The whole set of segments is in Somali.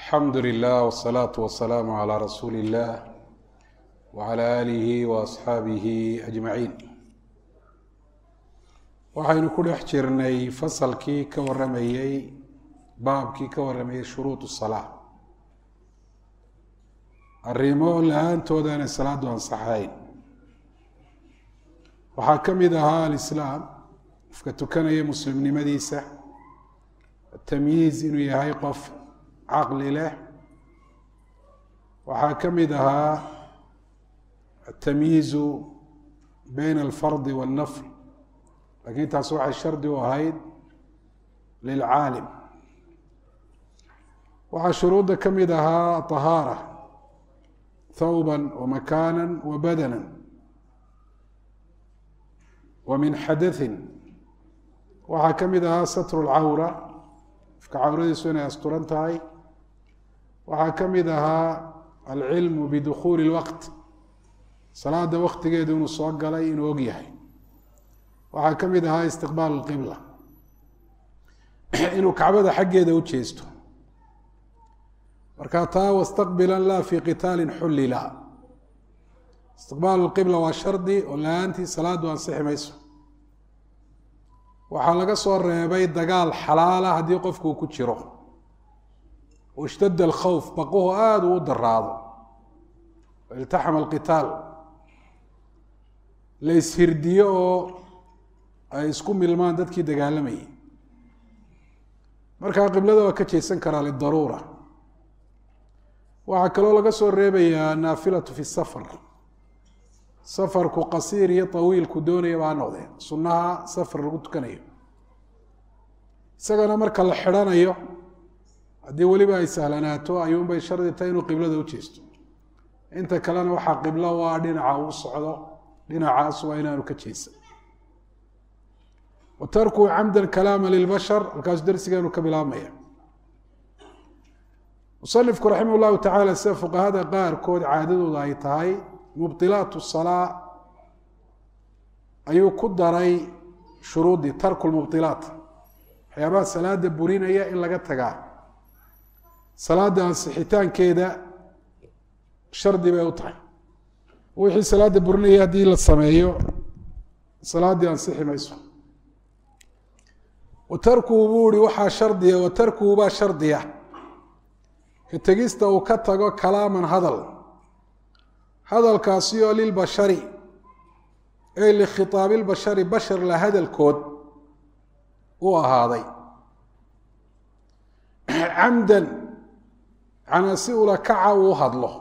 alxamdu lilah wsalaatu wasalaamu calaa rasuuli illah wacala aalihi wa asxaabihi ajmaciin waxaynu ku dhex jirnay fasalkii ka waramayey baabkii ka waramayey shuruud salaa arrimo la-aantooda aanay salaadu ansaxayn waxaa ka mid ahaa alislaam qofka tukanaya muslimnimadiisa tamyiiz inuu yahay qof caqli leh waxaa ka mid ahaa atamyiizu bayna alfardi waاlnafl lakiin taas waxay shardi u ahayd lilcaalim waxaa shuruudda ka mid ahaa طahaara thawba wamakana wabadana wa min xadaثin waxaa ka mid ahaa satru اlcawra qofka cawradiisu inay asturan tahay waxaa ka mid ahaa alcilmu bidukhuuli اlwaqt salaada waktigeedu inuu soo galay inuu og yahay waxaa ka mid ahaa istiqbaal اlqibla inuu kacbada xaggeeda u jeesto marka taa wastaqbila la fi qitaali xullila istiqbaal اlqibla waa shardi oo la-aantii salaadu ansixi mayso waxaa laga soo reebay dagaal xalaala haddii qofku ku jiro ishtadda alkhawf baquhu aada uu u daraado iltaxama alqitaal la ishirdiyo oo ay isku milmaan dadkii dagaalamayay markaa qiblada waa ka jeesan karaa lidaruura waxaa kaloo laga soo reebayaa naafilatu fi safar safarku qasiir iyo tawiilku doonaya baa noqdee sunnaha safar lagu tukanayo isagana marka la xidhanayo haddii weliba ay sahlanaato ayuunbay shardi tahay inuu qiblada u jeesto inta kalena waxaa qiblo waa dhinaca uu socdo dhinacaas waa inaanu ka jeesan wa tarkuu camdan kalaama lilbashar halkaasu darsigeenu ka bilaabmaya musanifku raximah llahu tacaala sida fuqahada qaarkood caadadooda ay tahay mubdilaat salaa ayuu ku daray shuruudii tarku lmubdilaat waxyaabaha salaada burinaya in laga tagaa salaada ansixitaankeeda shardi bay u tahay wixii salaada burinaya haddii la sameeyo salaaddii ansixi mayso wa tarkuhu buu ihi waxaa shardiya wa tarkuhu baa shardiya ka tegista uu ka tago kalaaman hadal hadalkaasi oo lilbashari ey likhitaabi lbashari bashar la hadalkood u ahaaday camdan canaa si ula kaca uu hadlo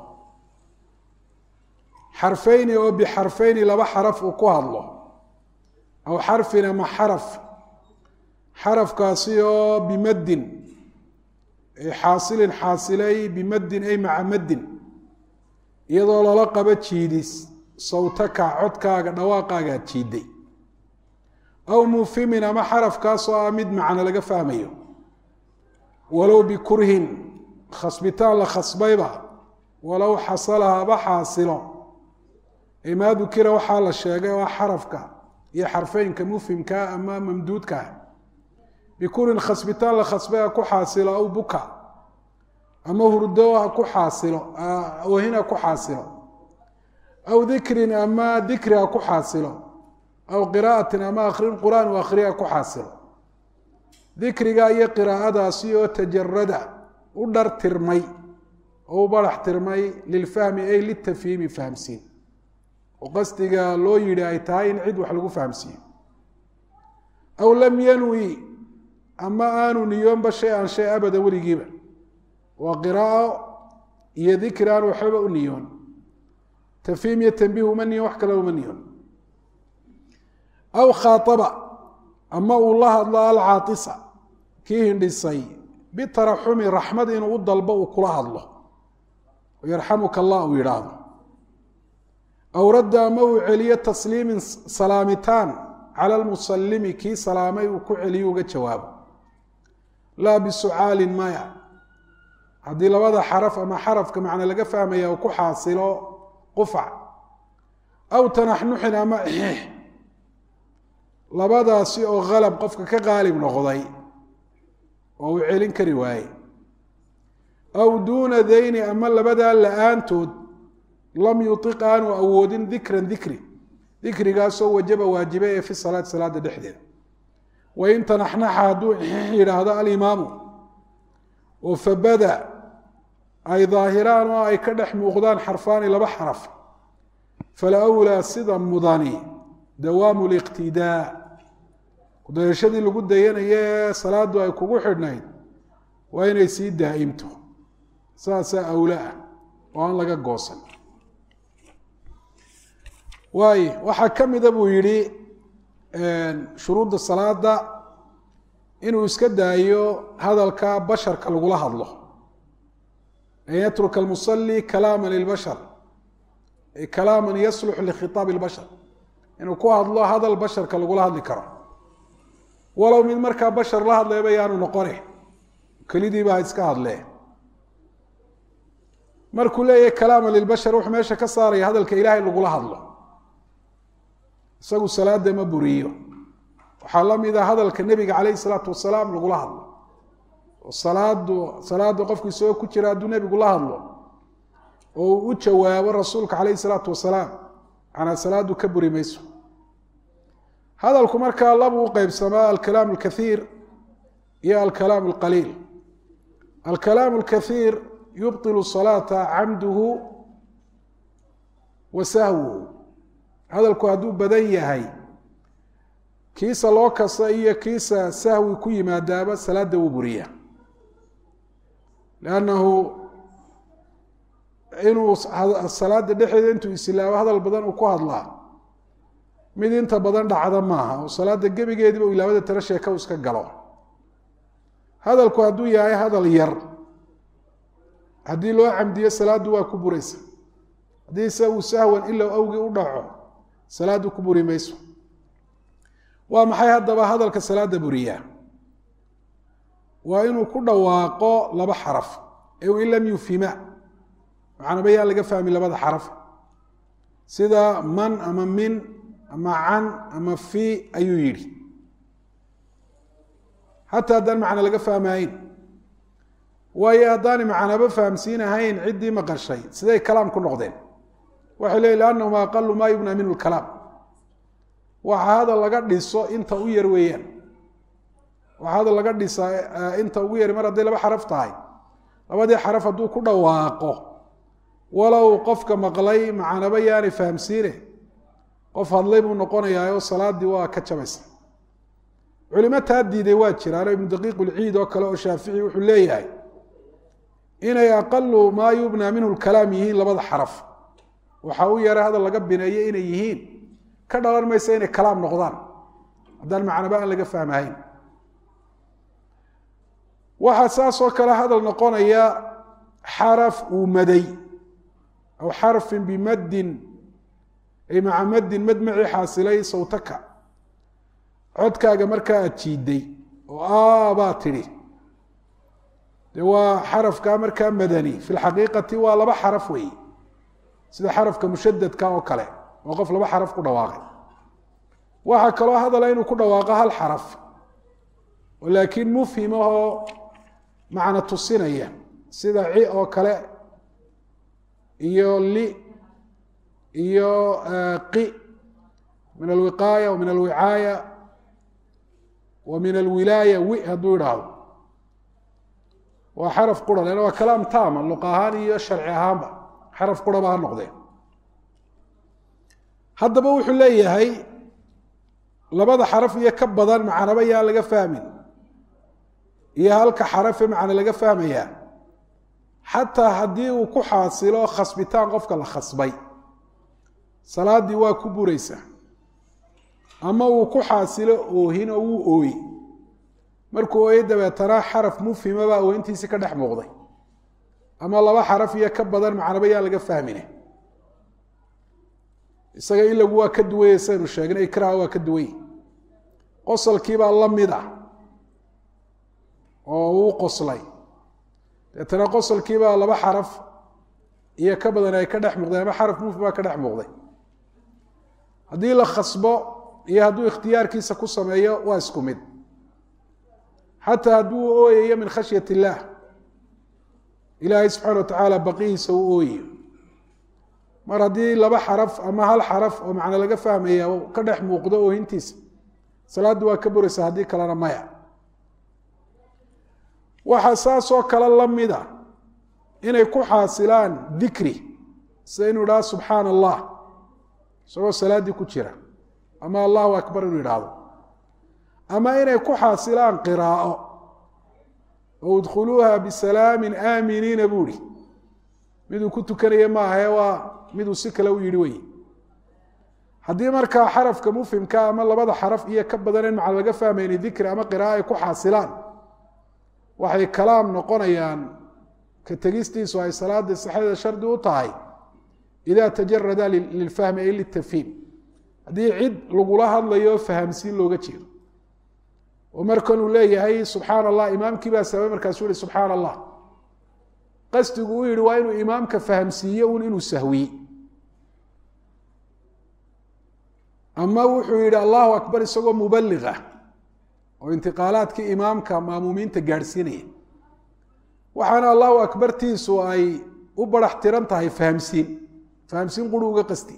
xarfeyni oo bixarfeyni laba xaraf uu ku hadlo aw xarfin ama xaraf xarafkaasi oo bimaddin xaasilin xaasilay bimaddin ay maca maddin iyadoo lala qabo jiidis sawtaka codkaaga dhawaaqaagaad jiiday aw mufimin ama xarafkaasoo ah mid macno laga fahmayo walow bikurhin khasbitaan la khasbayba walow xasala haba xaasilo maa dukira waxaa la sheegay oo xarafka iyo xarfeynka mufhimkaa ama mamduudkaa bikurin khasbitaan la khasbay ha ku xaasilo aw buka ama hurdo ha ku xaasilo ohin ha ku xaasilo aw dikrin ama dikri ha ku xaasilo aw qiraatin ama akrin qur-aan u akriya ha ku xaasilo dikriga iyo qiraa'adaasi oo tajarada u dhar tirmay oo u barax tirmay lilfahmi ay litafhiimi fahamsiin oo qasdiga loo yidhi ay tahay in cid wax lagu fahamsiiyo aw lam yanwi ama aanu niyoonba shay an shay abadan weligiiba waa qiraa'o iyo dikri aan waxbaba u niyoon tafhiim iyo tanbiih uma niyoon wax kale uma niyoon aw khaaaba ama uu la hadlo alcaatisa kii hindhisay bitaraxumi raxmad inuu u dalbo uu kula hadlo yarxamuka allah uu yidhaahdo aw radda ama uu celiyo tasliimin salaamitaan cala lmusalimi kii salaamay uu ku celiyo uga jawaabo laa bisucaalin maya haddii labada xaraf ama xarafka macna laga fahmaya uu ku xaasilo qufac aw tanaxnuxin ama xiix labadaasi oo qalab qofka ka qaalib noqday oo uu celin kari waaye aw duuna dayni ama labadaa la-aantood lam yuiq aanu awoodin dikran dikri dikrigaasoo wajaba waajiba ee fi salaati salaada dhexdeeda wain tanaxnaxa hadduu yidhaahdo alimaamu oo fabada ay daahiraan oo ay ka dhex muuqdaan xarfaani laba xaraf falawlaa sida mudani dawaamu liqtidaa kudayashadii lagu dayanayo ee salaadu ay kugu xidhnayd waa inay sii daa'imto saasaa awla ah oo aan laga goosan waayo waxaa ka mida buu yidhi shuruudda salaada inuu iska daayo hadalka basharka lagula hadlo an yatruka almusali kalaama lilbashar kalaama yaslux likhitaabi اlbashar inuu ku hadlo hadal basharka lagula hadli karo walow mid markaa bashar la hadlayba yaanu noqone kelidiiba ha iska hadlee markuu leeyahy kalaama lilbashar wuxuu meesha ka saaraya hadalka ilaahay lagula hadlo isagu salaada ma buriyo waxaa la mid a hadalka nebiga calayh isalaatu wasalaam lagula hadlo oo salaadu salaada qofku isagoo ku jira hadduu nebigu la hadlo oo uu u jawaabo rasuulka calayh isalaatu wasalaam manaa salaadu ka buri mayso hadalku markaa labuu u qeybsamaa alkalaam alkaiir iyo alkalaam alqaliil alkalaam alkaiir yubطilu salaata camduhu wa sahwuhu hadalku hadduu badan yahay kiisa loo kasa iyo kiisa sahwi ku yimaadaaba salaada wuu buriya lannahu inuu salaada dhexeeda intuu isilaabo hadal badan uu ku hadlaa mid inta badan dhacda maaha oo salaada gebigeediba u ilaabada tala sheeka u iska galo hadalku hadduu yahay hadal yar haddii loo camdiyo salaaddu waa ku buraysa haddii se uu sahwan ilow awgii u dhaco salaaddu ku buri mayso waa maxay haddaba hadalka salaada buriyaa waa inuu ku dhawaaqo laba xaraf ee in lam yufhima macnaba yaan laga fahmi labada xaraf sida man ama min ama can ama fi ayuu yidhi xataa haddaan macna laga fahmahayn waayo haddaanay macnaba fahamsiinahayn ciddii maqashay siday kalaam ku noqdeen waxay leeyi liannahuma aqalu maa yubna minhu lkalaam waxa hadal laga dhiso inta u yar weeyaan waxa hadal laga dhisaa inta ugu yari mar hadday laba xaraf tahay labadii xaraf hadduu ku dhawaaqo walow qofka maqlay macnaba yaanay fahamsiine qof hadlay buu noqonayaa oo salaadii waa ka jabaysa culimo taa diiday waa jiraano ibnu daqiiq ulciid oo kale oo shaafici wuxuu leeyahay inay aqalu maa yubnaa minhu lkalaam yihiin labada xaraf waxa u yara hadal laga bineeyo inay yihiin ka dhalan maysa inay kalaam noqdaan haddaan macnaba aan laga fahmahayn waxaa saasoo kale hadal noqonaya xaraf uu maday aw xarfin bimaddin ay maca maddin mad macii xaasilay sawtaka codkaaga markaa aad jiiday oo aabaa tidhi dee waa xarafkaa markaa madani fi lxaqiiqati waa laba xaraf weeye sida xarafka mushadadka oo kale oo qof laba xaraf ku dhawaaqay waxaa kaloo hadala inuu ku dhawaaqo hal xaraf oo laakiin mufhim ahoo macna tusinaya sida ci oo kale iyo li iyo qi min alwiqaaya wa min alwicaaya wa min alwilaaya wi hadduu idhaahdo waa xaraf qura leanna waa kalaam taama luq ahaan iyo sharci ahaanba xaraf quraba ha noqdee haddaba wuxuu leeyahay labada xaraf iyo ka badan macnaba yaan laga fahmin iyo halka xarafe macna laga fahmayaa xataa haddii uu ku xaasilo khasbitaan qofka la khasbay salaaddii waa ku buraysaa ama uu ku xaasilo oohin oo wuu ooye markuu ooye dabeetana xaraf mufhimabaa oohintiisi ka dhex muuqday ama laba xaraf iyo ka badan macnaba yaan laga fahmine isaga ilagu waa ka duwanye saynu sheegnay ikraha waa ka duwanye qosolkiibaa la mid ah oo uu qoslay deetana qosolkiibaa laba xaraf iyo ka badan ay ka dhex muuqdeen ama xaraf mufhimaa ka dhex muuqday haddii la khasbo iyo hadduu ikhtiyaarkiisa ku sameeyo waa isku mid xataa hadduu ooyayo min khashyat illaah ilaahay subxaana wa tacaala baqihiisa u ooyayo mar haddii laba xaraf ama hal xaraf oo macno laga fahmaya ka dhex muuqdo oohintiisa salaaddu waa ka buraysa haddii kalena maya waxaa saasoo kale la mida inay ku xaasilaan dikri sida inuu idhahdo subxaana allah isagoo salaaddii ku jira ama allahu akbar inuu idhaahdo ama inay ku xaasilaan qiraa'o oo udkhuluuha bisalaamin aaminiina buu ihi miduu ku tukanaya maahae waa miduu si kale u yidhi wey haddii markaa xarafka mufhimka ama labada xaraf iyo ka badan in macna laga fahmayni dikri ama qira'a ay ku xaasilaan waxay kalaam noqonayaan ka tegistiisu ay salaada saxdeeda shardi u tahay ida tajarada lilfahmi ay litafhiim haddii cid lagula hadlayo fahamsiin looga jeedo oo markan uu leeyahay subxaana allah imaamkii baa sababay markaasuu yihi subxaana allah qasdigu u yihi waa inuu imaamka fahamsiiye un inuu sahwiye ama wuxuu yihi allahu akbar isagoo mubaliga oo intiqaalaadkii imaamka maamuumiinta gaadhsiinaya waxaana allahu akbartiisu ay u barax tiran tahay fahamsiin fahamsiin quri uga qasti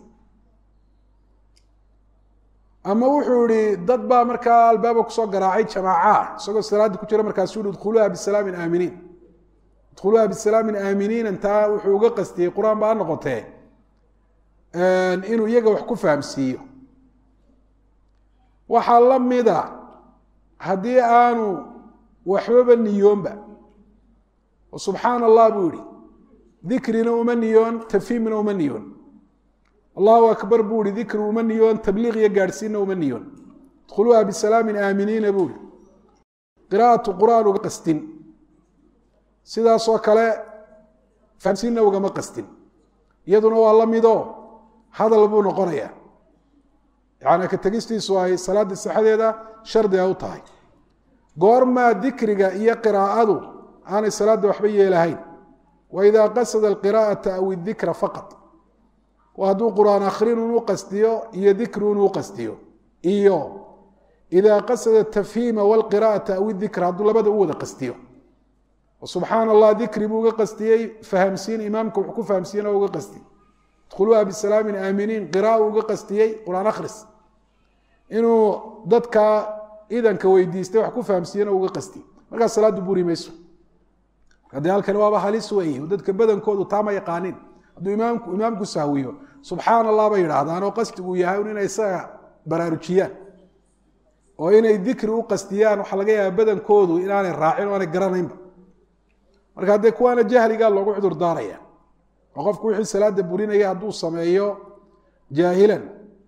ama wuxuu yihi dad baa markaa albaaba kusoo garaacay jamaaca isagoo salaaddii ku jira markaasu yihi idkhuluuha bisalaamin aaminiin idkhuluuha bisalaamin aaminiin intaa wuxuu uga qastiyey qur-aan baa noqotee inuu iyaga wax ku fahamsiiyo waxaa la mida haddii aanu waxbaba niyoonba oo subxaana allah buu yihi dikrina uma niyoon tafhiimna uma niyoon allahu akbar buu ihi dikri uma niyoon tabliiq iyo gaadhsiinna uma niyoon idkhuluuha bisalaamin aaminiina buu ihi qiraa'atu qur'aan uga qastin sidaasoo kale fahamsiinna ugama qastin iyaduna waa la midoo hadal buu noqonaya yaani ka tegistiisu ay salaada saxadeeda shardiga u tahay goormaa dikriga iyo qiraa'adu aanay salaadda waxba yeelahayn wa idaa qasada alqiraa'ata aw idikra faqad waa hadduu qur-aan akhrin unu qastiyo iyo dikri unu qastiyo iyo idaa qasada tafhiima walqiraa'ata aw idikra hadduu labada u wada qastiyo subxaana allah dikri buu uga qastiyey fahamsiin imaamka wuxuu ku fahamsiiyena uga qastiyey idkhuluuha bisalaamin aaminiin qira'a uga qastiyey qur-aan akhris inuu dadka idanka weydiistay wax ku fahamsiiyena uga qastiyey markaas salaaddu buri mayso haddii halkani waaba halis weeye dadka badankoodu taama yaqaanin hadduu imaamku imaamku sahwiyo subxaana allah bay yidhaahdaan oo qastigu yahay un inay isaga baraarujiyaan oo inay dikri u qastiyaan waxaa laga yaaba badankoodu inaanay raacin o aanay garanaynba marka haddee kuwaana jahligaa loogu cudur daaraya oo qofku wixii salaada burinaya hadduu sameeyo jaahilan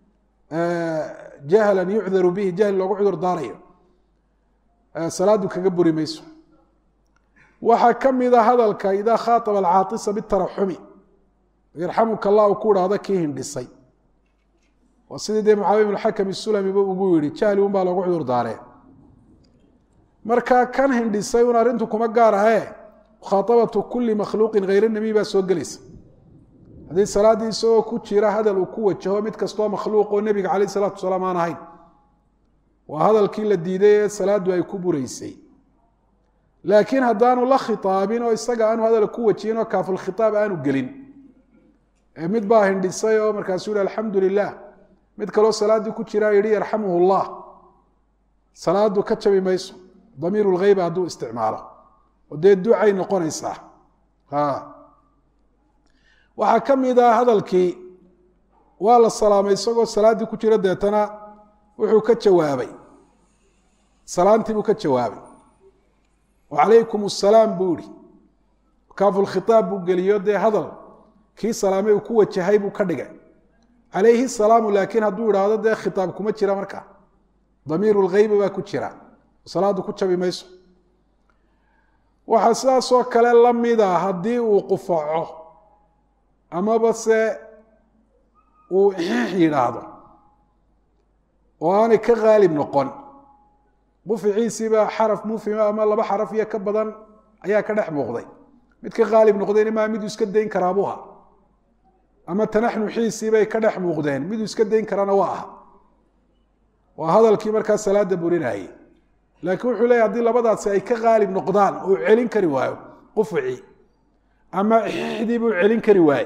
jahlan yucdaru bihi jahli loogu cudur daarayo salaadu kaga buri mayso waxaa ka mida hadalka idaa khaaaba alcaatisa bitaraxumi yarxamuka allah u ku idhaahdo kii hindhisay waa sidii dee mucaawiya bn xakam isulamiba ugu yihi jahli un baa loogu cudur daaree marka kan hindhisay un arrintu kuma gaar ahee mukhaaabatu kuli makhluuqin hayr nabiy baa soo gelaysa haddii salaaddii isagoo ku jira hadal uu ku wajaho mid kastoo makhluuq oo nebiga caleyh isalaatu wasalaam aan ahayn waa hadalkii la diiday ee salaaddu ay ku buraysay laakiin haddaanu la khitaabin oo isaga aanu hadal ku wajihin oo kaafulkhitaab aanu gelin mid baa hindhisay oo markaasuu yihi alxamdu lilah mid kaloo salaaddii ku jiraa yihi yarxamuhu llah salaadu ka jabi mayso damiiru lgheyba hadduu isticmaalo oo dee ducay noqonaysaa waxaa ka mid ah hadalkii waa la salaamay isagoo salaaddii ku jira deetana wuxuu ka jawaabay salaantii buu ka jawaabay wacalaykum asalaam buu ihi kaafulkhitaab buu geliyo dee hadal kii salaamay uu ku wajahay buu ka dhigay calayhi salaamu laakiin hadduu idhaahdo dee khitaab kuma jira markaa damiiru lgheyba baa ku jira salaaddu ku jabi mayso waxaa sidaasoo kale la mida haddii uu qufaco amaba se uu ixix yidhaahdo oo aanay ka qaalib noqon quficiisiiba xaraf mufhima ama laba xaraf iyo ka badan ayaa ka dhex muuqday mid ka qaalib noqdeen maa miduu iska dayn karaabuha ama tanaxnuxiisiibay ka dhex muuqdeen miduu iska dayn karana waa aha waa hadalkii markaa salaada burinayay laakiin wuxuu leeyahy hadii labadaasi ay ka qaalib noqdaan oo celin kari waayo qufucii ama xixdii buu celin kari waaye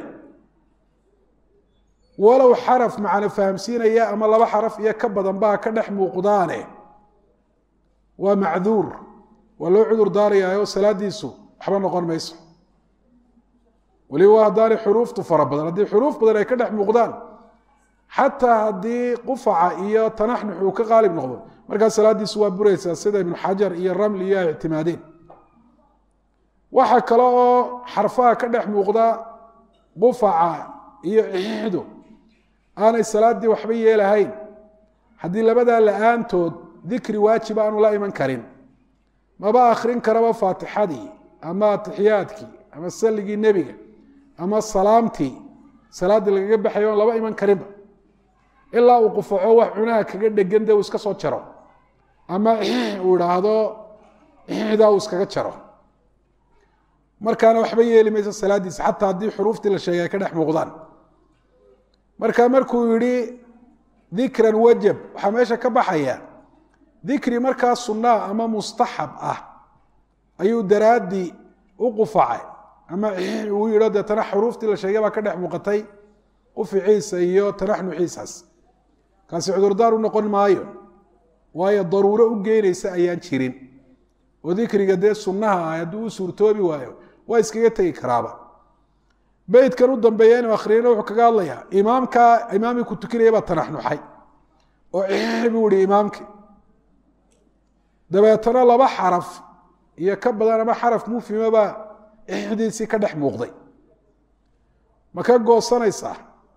walow xaraf macno fahamsiinaya ama laba xaraf iyo ka badan baa ka dhex muuqdaane waa macduur waa loo cudur daarayaayo salaadiisu waxba noqon mayso weliba haddaanay xuruuftu fara badan haddii xuruuf badan ay ka dhex muuqdaan xataa haddii qufaca iyo tanaxnux uu ka qaalib noqdo markaa salaadiisu waa buraysaa sida ibnu xajar iyo ramli iyo ay ictimaadeen waxa kale oo xarfaha ka dhex muuqda qufaca iyo cixixdu aanay salaaddii waxba yeelahayn haddii labadaa la-aantood dikri waajib aanu la iman karin maba akrin karaba faatixadii ama atixiyaadkii ama salligii nebiga ama salaamtii salaaddii lagaga baxayo oon laba iman karinba ilaa uu qufaco wax cunaha kaga dhegan de uu iska soo jaro ama uu idhaahdo daa uu iskaga jaro markaana waxba yeeli mayso salaaddiisa xataa haddii xuruuftii la sheegay ay ka dhex muuqdaan marka markuu yihi dikran wajab waxaa meesha ka baxaya dikri markaa sunnaa ama mustaxab ah ayuu daraaddii u qufacay ama uu yidho deetana xuruuftii la sheegay baa ka dhex muuqatay quficiisa iyo tanaxnuxiisaas kaasi cudurdaar u noqon maayo waayo daruuro u geynaysa ayaan jirin oo dikriga dee sunnaha ah hadduu u suurtoobi waayo waa iskaga tegi karaaba beytkan u dambeeya inuu akhriyana wuxuu kaga hadlayaa imaamkaa imaamkii ku tukinaya baa tanaxnuxay oo cixi buu ihi imaamkii dabeetana laba xaraf iyo ka badan ama xaraf mufhima baa cixdiisii ka dhex muuqday ma ka goosanaysaa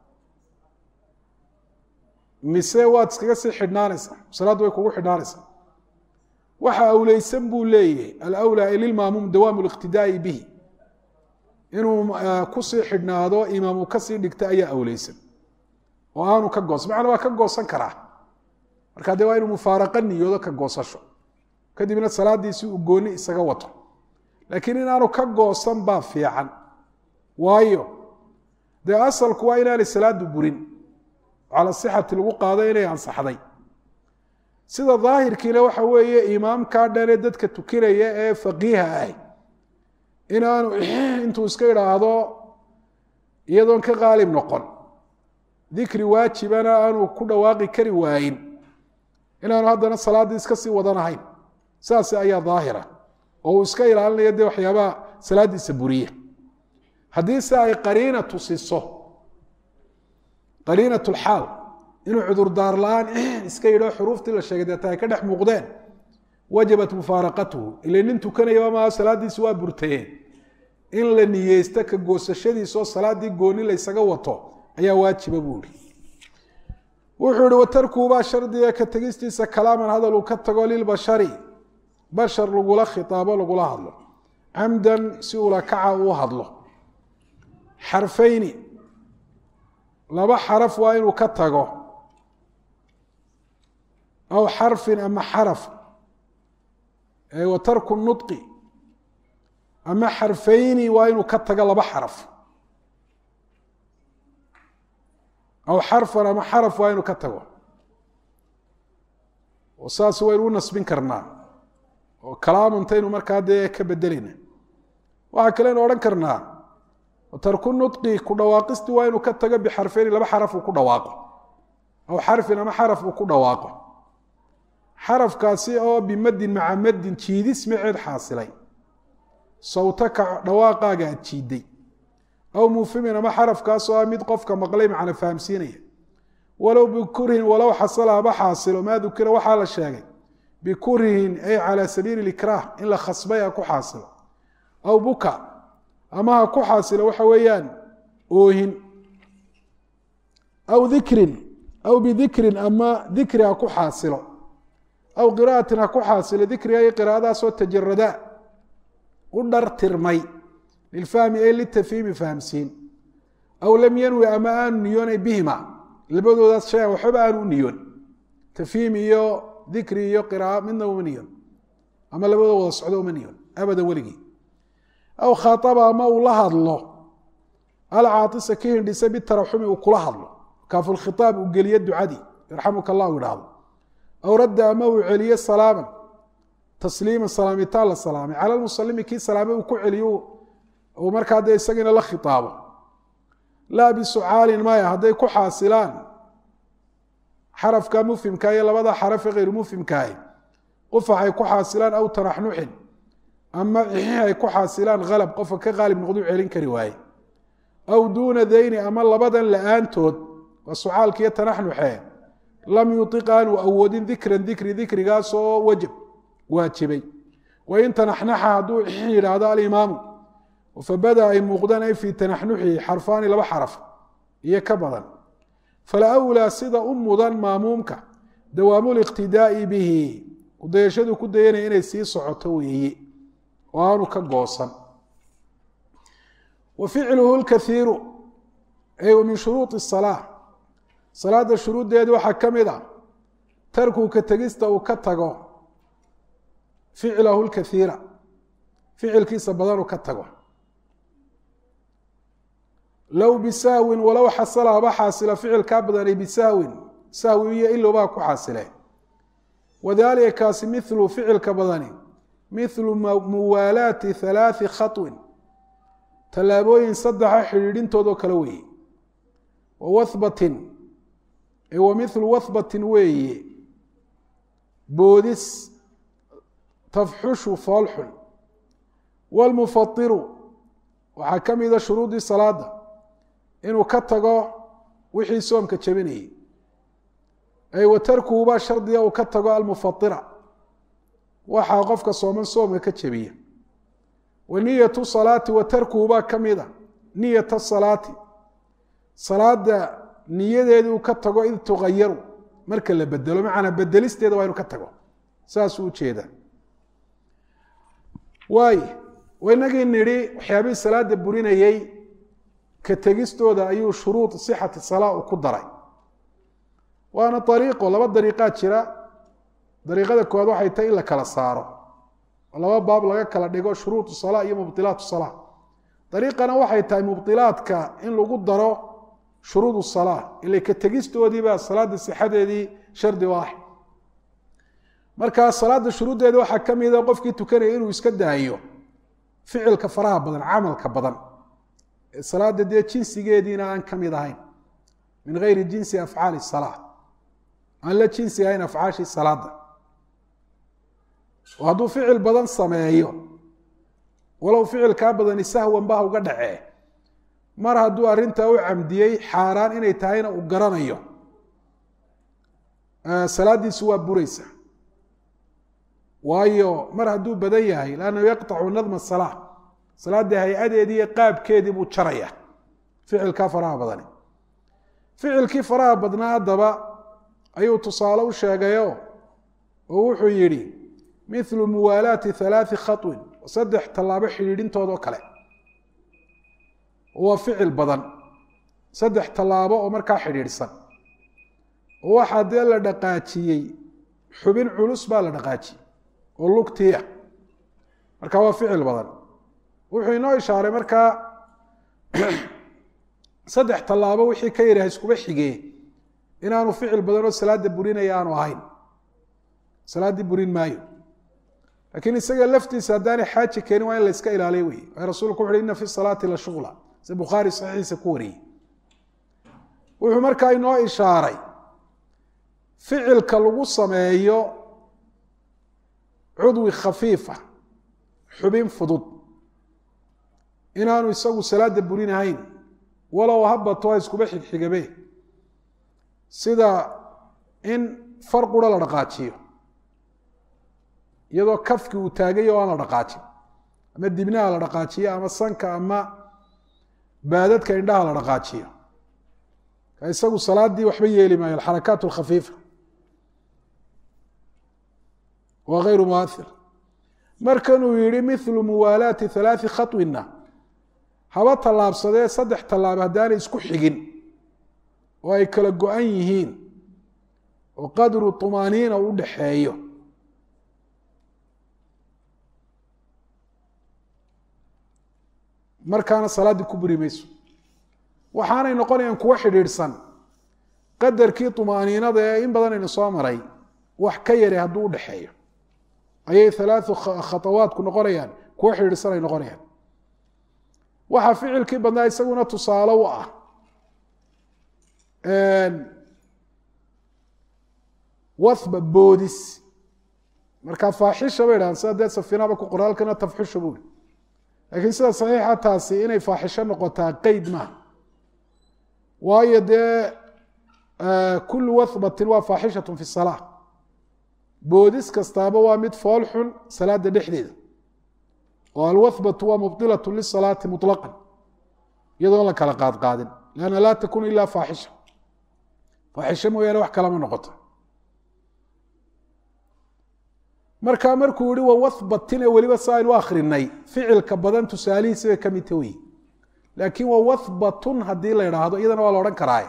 mise waad iskaga sii xidhnaanaysaa salaaddu way kugu xidhnaanaysaa waxa awleysan buu leeyahay alawlaa lilmaamuum dawaamu liqtidaa'i bihi inuu kusii xidhnaado imaamu kasii dhigta ayaa awleysan oo aanu ka goosan macana waa ka goosan karaa marka dee waa inuu mufaaraqa niyoodo ka goosasho kadibna salaadiisii uu gooni isaga wato laakiin inaanu ka goosan baa fiican waayo dee asalku waa inaanay salaadu burin cala sixati lagu qaado inay ansaxday sida daahirkiina waxa weeye imaamkaa dhane dadka tukinaya ee faqiiha ah inaanu intuu iska idhaahdo iyadoon ka qaalib noqon dikri waajibana aanu ku dhawaaqi kari waayin inaanu haddana salaaddii iska sii wadanahayn saas ayaa daahira oo uu iska ilaalinayo dee waxyaabaha salaaddiisa buriya haddii se ay qariina tusiso qariinat lxaal inuu cudurdaar la-aan iska yidho xuruuftii la sheegay deeta ay ka dhex muuqdeen wajabat mufaaraqatuhu ila nin tukanayaba maaha salaaddiisi waa burtayeen in la niyeysto ka goosashadiisaoo salaaddii gooni laysaga wato ayaa waajiba buu ihi wuxuu ihi watarkuubaa shardiga ka tegistiisa kalaaman hadal uu ka tago lilbashari bashar lagula khitaabo lagula hadlo camdan si ula kaca uu hadlo xarfayni laba xaraf waa inuu ka tago aw xarfin ama xaraf wa tarku nudqi ama xarfayni waa inuu ka tago laba xaraf aw xarfan ama xaraf waa inuu ka tago oo saas waynu u nasbin karnaa oo kalaamantaynu markaa dee ka bedelayna waxaa kaleynu odhan karnaa tarku nudqi ku dhawaaqistii waa inuu ka tago bixarfeyni laba xaraf uu ku dhawaaqo aw xarfin ama xaraf uu ku dhawaaqo xarafkaasi oo bimadin maca madin jiidis maceed xaasilay sawtaka dhawaaqaaga aad jiiday aw muufimin ama xarafkaasoo ah mid qofka maqlay macna fahamsiinaya walow bikurhin walow xasala haba xaasilo maa dukira waxaa la sheegay bikurhin ay calaa sabiili likraah in la khasbay ha ku xaasilo aw buka ama ha ku xaasilo waxa weeyaan oohin aw dikrin aw bidikrin ama dikri ha ku xaasilo aw qira'atin ha ku xaasilo dikriga iyo qiraa'adaasoo tajarada u dhartirmay lilfahmi ay litafhiimi fahamsiin aw lam yanwi ama aanu niyoonay bihima labadoodaas shayan waxbaba aanu u niyoon tafhiim iyo dikri iyo qira'a midna uma niyoon ama labadoo wada socdo uma niyoon abadan weligii aw khaaaba ama uu la hadlo alcaatisa ka hindhisa bitaraxumi uu kula hadlo kaafulkhiaab uu geliyo ducadii yarxamuka allah u idhaahdo aw radda ama uu celiyo salaaman tasliiman salaamitaan la salaamay cala lmusalimi kii salaamay uu ku celiyo uu markaa dee isagiina la khitaabo laa bisucaalin maya hadday ku xaasilaan xarafka mufhimka iyo labada xarafe hayru mufhimkaahi qufax ay ku xaasilaan aw tanaxnuxin ama cixix ay ku xaasilaan halab qofka ka qaalib noqduu celin kari waaye aw duuna dayni ama labadan la-aantood waa sucaalka iyo tanaxnuxe lam yuiq aanu awoodin dikran dikri dikrigaasoo wajab waajibay wain tanaxnaxa hadduu cixix yidhaahdo alimaamu fabada ay muuqdaan ay fii tanaxnuxihi xarfaani laba xaraf iyo ka badan fala wlaa sida u mudan maamuumka dawaamu liqtidaa'i bihi kudayashadu ku dayanaya inay sii socoto weeye oo aanu ka goosan wa ficluhu lkaiiru ay min shuruudi salaa salaada shuruuddeedi waxaa ka mid a tarku ka tegista uu ka tago ficlahu lkaiira ficilkiisa badan uu ka tago low bisahwin walow xasala haba xaasila ficilkaa badanay bisahwin sahwi iyo ilowbaa ku xaasile wadalika kaasi milu ficilka badani milu muwaalaati halaati khaطwin tallaabooyin saddexa xidhiidhintoodoo kale weeye wawahbatin wa milu wahbatin weeye boodis tafxushu foolxun wاlmufairu waxaa ka mida shuruudii salaada inuu ka tago wixii soomka jebinayay ay wa tarkuhu baa shardiga uu ka tago almufaira waxaa qofka sooman soomka ka jebiya wa niyatu salaati wa tarkuhu baa ka mida niyata salaati salaada niyadeedii uu ka tago id tugayaru marka la bedelo macanaa bedelisteeda waa inuu ka tago saasuu ujeedaa waay inagii nidhi waxyaabihii salaada burinayey ka tegistooda ayuu shuruud sixati salaa u ku daray waana ariiqo laba dariiqaa jira dariiqada koowaad waxay tahay in la kala saaro oo laba baab laga kala dhigo shuruud salaa iyo mubdilaat salaa dariiqana waxay tahay mubdilaadka in lagu daro shuruud salaa ila ka tegistoodiibaa salaada sixadeedii shardi u ah marka salaada shuruuddeeda waxaa ka mida qofkii tukanaya inuu iska daayo ficilka faraha badan camalka badan salaada dee jinsigeediina aan ka mid ahayn min geyri jinsi afcaali salaa aan la jinsi ahayn afcaashii salaada oo hadduu ficil badan sameeyo walow ficilkaa badani sahwan bah uga dhacee mar hadduu arrintaa u camdiyey xaaraan inay tahayna uu garanayo salaadiisu waa buraysa waayo mar hadduu badan yahay lannahu yaqطacu nadma salaa salaadii hay-adeedii iyo qaabkeedii buu jaraya ficilkaa faraha badani ficilkii faraha badnaa haddaba ayuu tusaale u sheegayo oo wuxuu yidhi milu muwaalaati halaati khaطwin saddex tallaabo xidhiidhintoodoo kale waa ficil badan saddex tallaabo oo markaa xidhiidhsan oo waxaa dee la dhaqaajiyey xubin culus baa la dhaqaajiyey oo lugtiia marka waa ficil badan wuxuu inoo ishaaray markaa saddex tallaabo wixii ka yaraha iskuba xigee inaanu ficil badan oo salaada burinaya aanu ahayn salaaddii burin maayo laakiin isaga laftiisa haddaanay xaaji keenin waa in la iska ilaaliyo wey waayo rasulku wuxu uhi ina fi salaati la shughla si bukhaari saxiixiisa ku wariyey wuxuu markaa inoo ishaaray ficilka lagu sameeyo cudwi khafiifa xubin fudud inaanu isagu salaada burinahayn walow habato ha iskuba xigxigabe sida in far qura la dhaqaajiyo iyadoo kafki uu taagay oo aan la dhaqaajin ama dibnaha la dhaqaajiyo ama sanka ama baadadka indhaha la dhaqaajiyo ka isagu salaadii waxba yeeli maayo alxarakaat alkhafiifa waa hayru muair markanuu yihi milu muwaalaati halaati khaطwina haba tallaabsadee saddex tallaabo haddaanay isku xigin oo ay kala go-an yihiin oo qadru طumaaniina u dhaxeeyo markaana salaaddii ku buri mayso waxaanay noqonayaan kuwo xidhiidhsan qadarkii طumaaniinada ee in badan aynu soo maray wax ka yari hadduu udhaxeeyo ayay halaau khatawaadku noqonayaan kuwo xidhiidhsan ay noqonayaan waxaa ficilkii badnaa isaguna tusaale u ah wathba boodis marka faaxisha bay dhahan sida dee safinaba ku qoraalkana tafxusha buuri laakiin sida saxiixa taasi inay faaxisho noqotaa qeyd maaha waayo dee kulu wathbatin waa faaxishatun fi salaa boodis kastaaba waa mid fool xun salaada dhexdeeda oo alwathbatu waa mubdilatu lisalaati muطlaqan iyadoon la kala qaadqaadin lanna laa takun ila faaxisha faaxisho mooyaane wax kalama noqoto markaa markuu yihi wa wathbatin ee weliba sa aynu akrinay ficilka badan tusaalihiisi bay ka midta wey laakiin wa wathbatun haddii la idhaahdo iyadana waa la odhan karaaye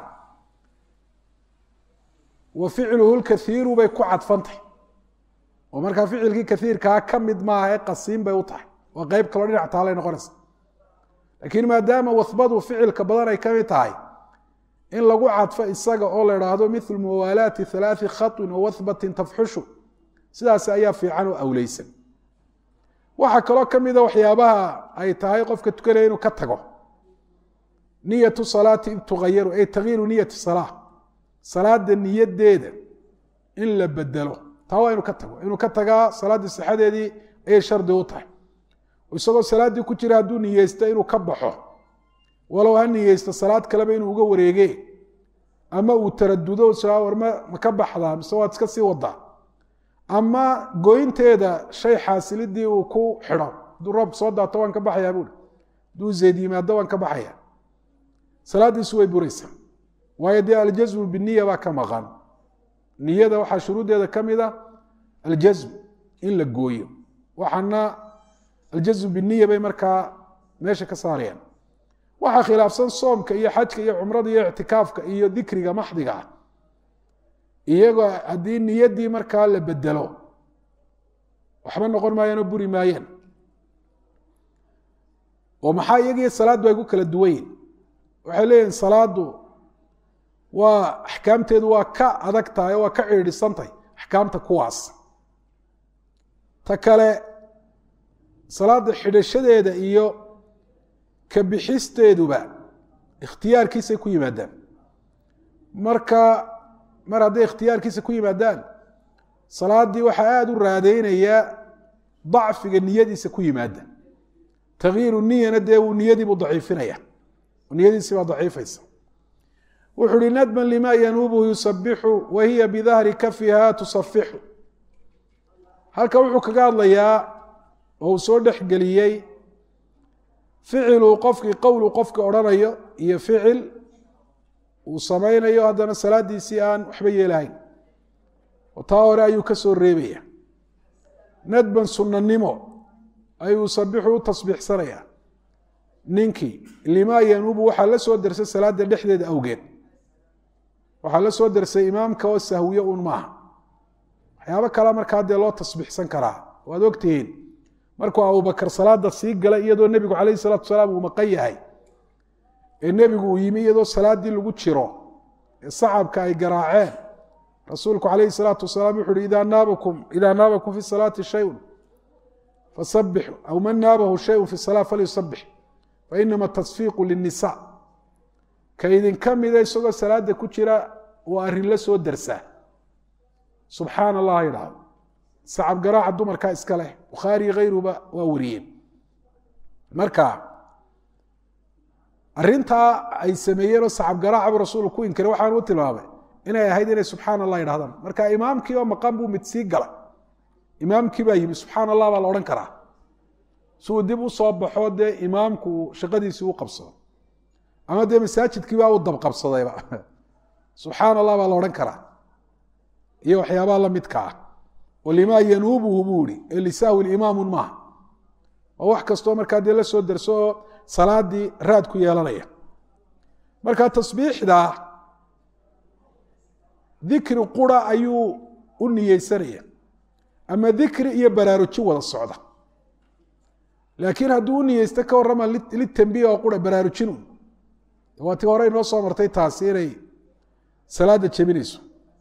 wa ficluhu lkaiiru bay ku cadfantay oo markaa ficilkii kaiirkaa ka mid maaha ee qasiin bay u tahay waa qeyb kaloo dhinac taalay noqonaysa laakiin maadaama wathbadu ficilka badan ay ka mid tahay in lagu cadfo isaga oo la idhaahdo milu muwaalaati halaai khaطwin wa wathbatin tafxushu sidaas ayaa fiican oo awleysan waxaa kaloo ka mida waxyaabaha ay tahay qofka tukanaya inuu ka tago niyatu salaati tugayaru ay takyiiru niyati salaa salaada niyadeeda in la bedelo taa waa inuu ka tago inuu ka tagaa salaaddii sixadeedii ayay shardi u tahay isagoo salaaddii ku jira hadduu niyeysto inuu ka baxo walow ha niyeysto salaad kaleba inuu uga wareege ama uu taradudo war ma ma ka baxdaa mise waad iska sii wadaa ama goynteeda shay xaasilidii uu ku xidho hadduu roob soo daato waan ka baxayaa buuri hadduu zeed yimaado waan ka baxaya salaaddiisu way buraysaa waayo dee aljasmu biniya baa ka maqan niyada waxaa shuruuddeeda ka mid a aljasm in la gooyo waxaana aljasmu biniya bay markaa meesha ka saarayaan waxaa khilaafsan soomka iyo xajka iyo cumrada iyo ictikaafka iyo dikriga maxdiga ah iyagoo haddii niyaddii markaa la bedelo waxba noqon maayaanoo buri maayaan oo maxaa iyagii salaaddu ay ku kala duwan yihin waxay leeyihin salaaddu waa axkaamteedu waa ka adag tahay oo waa ka ciidhisantahy axkaamta kuwaas ta kale salaadda xidhashadeeda iyo ka bixisteeduba ikhtiyaarkiisay ku yimaadaan marka mar hadday ikhtiyaarkiisa ku yimaadaan salaaddii waxaa aada u raadeynayaa dacfiga niyadiisa ku yimaada takyiiru niyana dee uu niyadiibuu daciifinaya niyadiisi baa daciifaysa wuxuu uhi nadban lima yanuubuhu yusabixu wa hiya bidahri kafiha tusafixu halka wuxuu kaga hadlayaa oo uu soo dhexgeliyey ficiluu qofkii qowlu qofka odhanayo iyo ficil uu samaynayo haddana salaadiisii aan waxba yeelahayn oo taa hore ayuu ka soo reebaya nadban sunnanimo ayuu sabixu u tasbiixsanaya ninkii limaa yanuubu waxaa la soo dersay salaada dhexdeeda awgeed waxaa la soo dersay imaamka oo sahwiye un maaha waxyaabo kale markaa dee loo tasbiixsan karaa waad ogtihiin markuu abubakar salaada sii galay iyadoo nebigu calayhi salaatu wasalaam uu maqan yahay ee nebigu uu yimi iyadoo salaaddii lagu jiro ee sacabka ay garaaceen rasuulku calayhi salaatu wasalaam wuxu uhi idaa naabakum idaa naabakum fi salaati shayun fasabixu aw man naabahu shayun fi salaa falyusabix fainama tasfiiqu linisa ka idinka mida isagoo salaada ku jira waa arrin la soo dersaa subxaana allah yidhaahdo sacab garaaca dumarkaa iska leh bukhaari hayruba waa wariyeen marka arintaa ay sameeyeenoo sacab garaacabu rasuulku ku inkiray waxaan u tilmaamay inay ahayd inay subxaana allah yidhahdaan marka imaamkii oo maqan buu mid sii gala imaamkii baa yimi subxaana allah baa la odhan karaa si uu dib u soo baxo dee imaamku shaqadiisii u qabsado ama dee masaajidkii baa u dabqabsadayba subxaana allah baa la odhan karaa iyo waxyaabaha la midka ah oo limaa yanuubuhu buu ihi ee lisahwi imaamun maaha oo wax kastoo markaa dee la soo derso oo salaadii raad ku yeelanaya marka tasbiixda dikri qura ayuu u niyeysanaya ama dikri iyo baraarujin wada socda laakiin hadduu u niyeysto ka warrama litambiih oo qura baraarujinu waa tii hore inoo soo martay taasi inay salaada jebinayso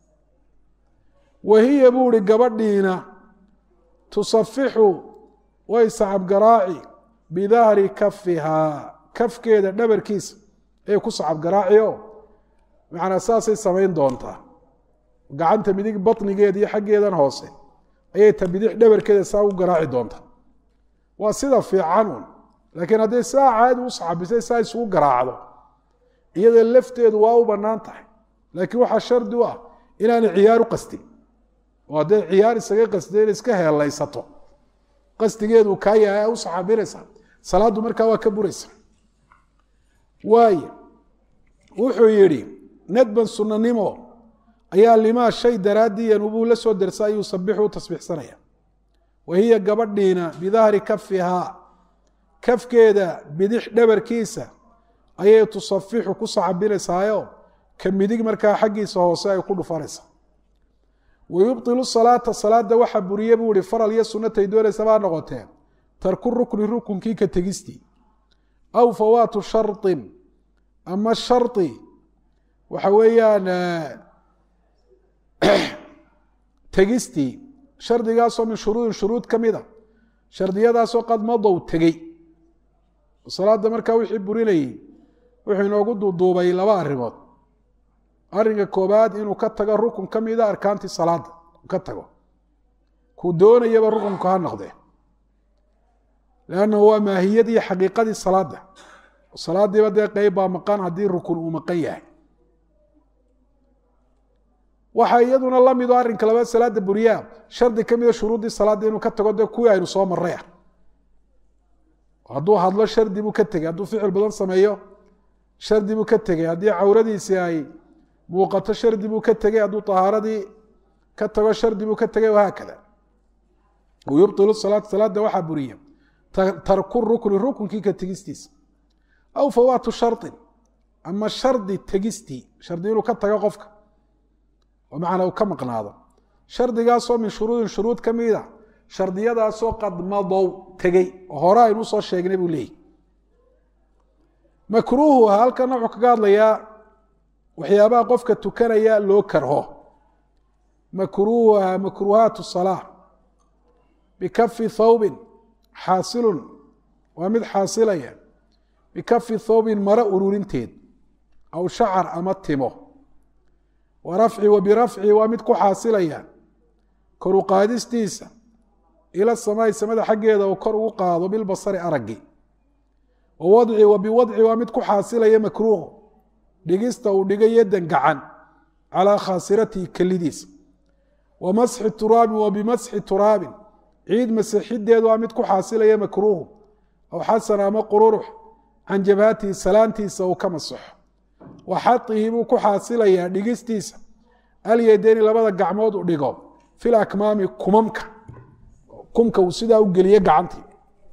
wahiya buu ihi gabadhiina tusafixu way sacab garaaci bidahri kafihaa kafkeeda dhabarkiisa ayay ku sacab garaaciyo macnaa saasay samayn doontaa gacanta midig batnigeeda iyo xaggeedan hoose ayay ta bidix dhabarkeeda saa u garaaci doontaa waa sida fiican un laakiin hadday saa caadi u sacabisay saa isugu garaacdo iyada lafteedu waa u bannaan tahay laakiin waxaa shardi u ah inaanay ciyaar u qastin oo hadday ciyaar isaga qasdeen iska heelaysato qasdigeedu kaa yahay u saxaabinaysaa salaaddu markaa waa ka buraysa waaye wuxuu yidhi nadban sunanimo ayaa limaa shay daraaddii yanubuu la soo dersa ayuu sabixu u tasbiixsanaya wa hiya gabadhiina bidahri kafihaa kafkeeda bidix dhabarkiisa ayay tusafixu ku sacabinaysaayo ka midig markaa xaggiisa hoose ay ku dhufanaysaa wayubطilu salaata salaada waxa buriye buu ihi faral iyo sunatay doonaysa baa noqotee tarku rukni rukunkii ka tegistii aw fawaatu sharin ama shari waxa weeyaan tegistii shardigaasoo min shuruudin shuruud ka mida shardiyadaasoo qad madow tegey salaada markaa wixii burinayey wuxuu inoogu duuduubay laba arrimood arrinka koobaad inuu ka tago rukun ka mida arkaantii salaada ka tago kuu doonayaba rukunka ha noqdee lannahu waa maahiyadii xaqiiqadii salaada salaadiiba dee qeyb baa maqan haddii rukun uu maqan yahay waxaa iyaduna la mido arrinka labaad salaada buriyaa shardi ka mida shuruuddii salaadda inuu ka tago dee kuwii aynu soo marray ah hadduu hadlo shardi buu ka tegey hadduu ficil badan sameeyo shardi buu ka tegey haddii cawradiisii ay muuqato shardi buu ka tegey hadduu طahaaradii ka tago shardi buu ka tegey wahaakada yubطilu salaata salaada waxaa buriya tarku rukni rukunkii ka tegistiisa aw fawaatu sharin ama shardi tegistii shardi inuu ka tago qofka oo macnaa uu ka maqnaado shardigaasoo min shuruudin shuruud ka mida shardiyadaasoo qad madow tegey oo hore aynu usoo sheegnay buu leeyahy makruuhuha halkana wuxuu kaga hadlayaa waxyaabaha qofka tukanaya loo karho makruuhuha makruuhaat salaa bikafi thawbin xaasilun waa mid xaasilaya bikafi thawbin maro ururinteed aw shacar ama timo wa rafci wa birafci waa mid ku xaasilaya kor u qaadistiisa ila samaai samada xaggeeda uu kor ugu qaado bilbasari araggi wa wadci wa biwadci waa mid ku xaasilaya makruuhu dhigista uu dhiga yadan gacan calaa khaasiratihi kelidiisa wa masxi turaabin wa bimasxi turaabin ciid masixideedu waa mid ku xaasilaya makruuhu aw xasan ama qururux can jabhatihi salaantiisa uu ka masaxo wa xaihi buu ku xaasilayaa dhigistiisa alyadeyni labada gacmood u dhigo fil akmaami kumamka kumka uu sidaa u geliye gacantii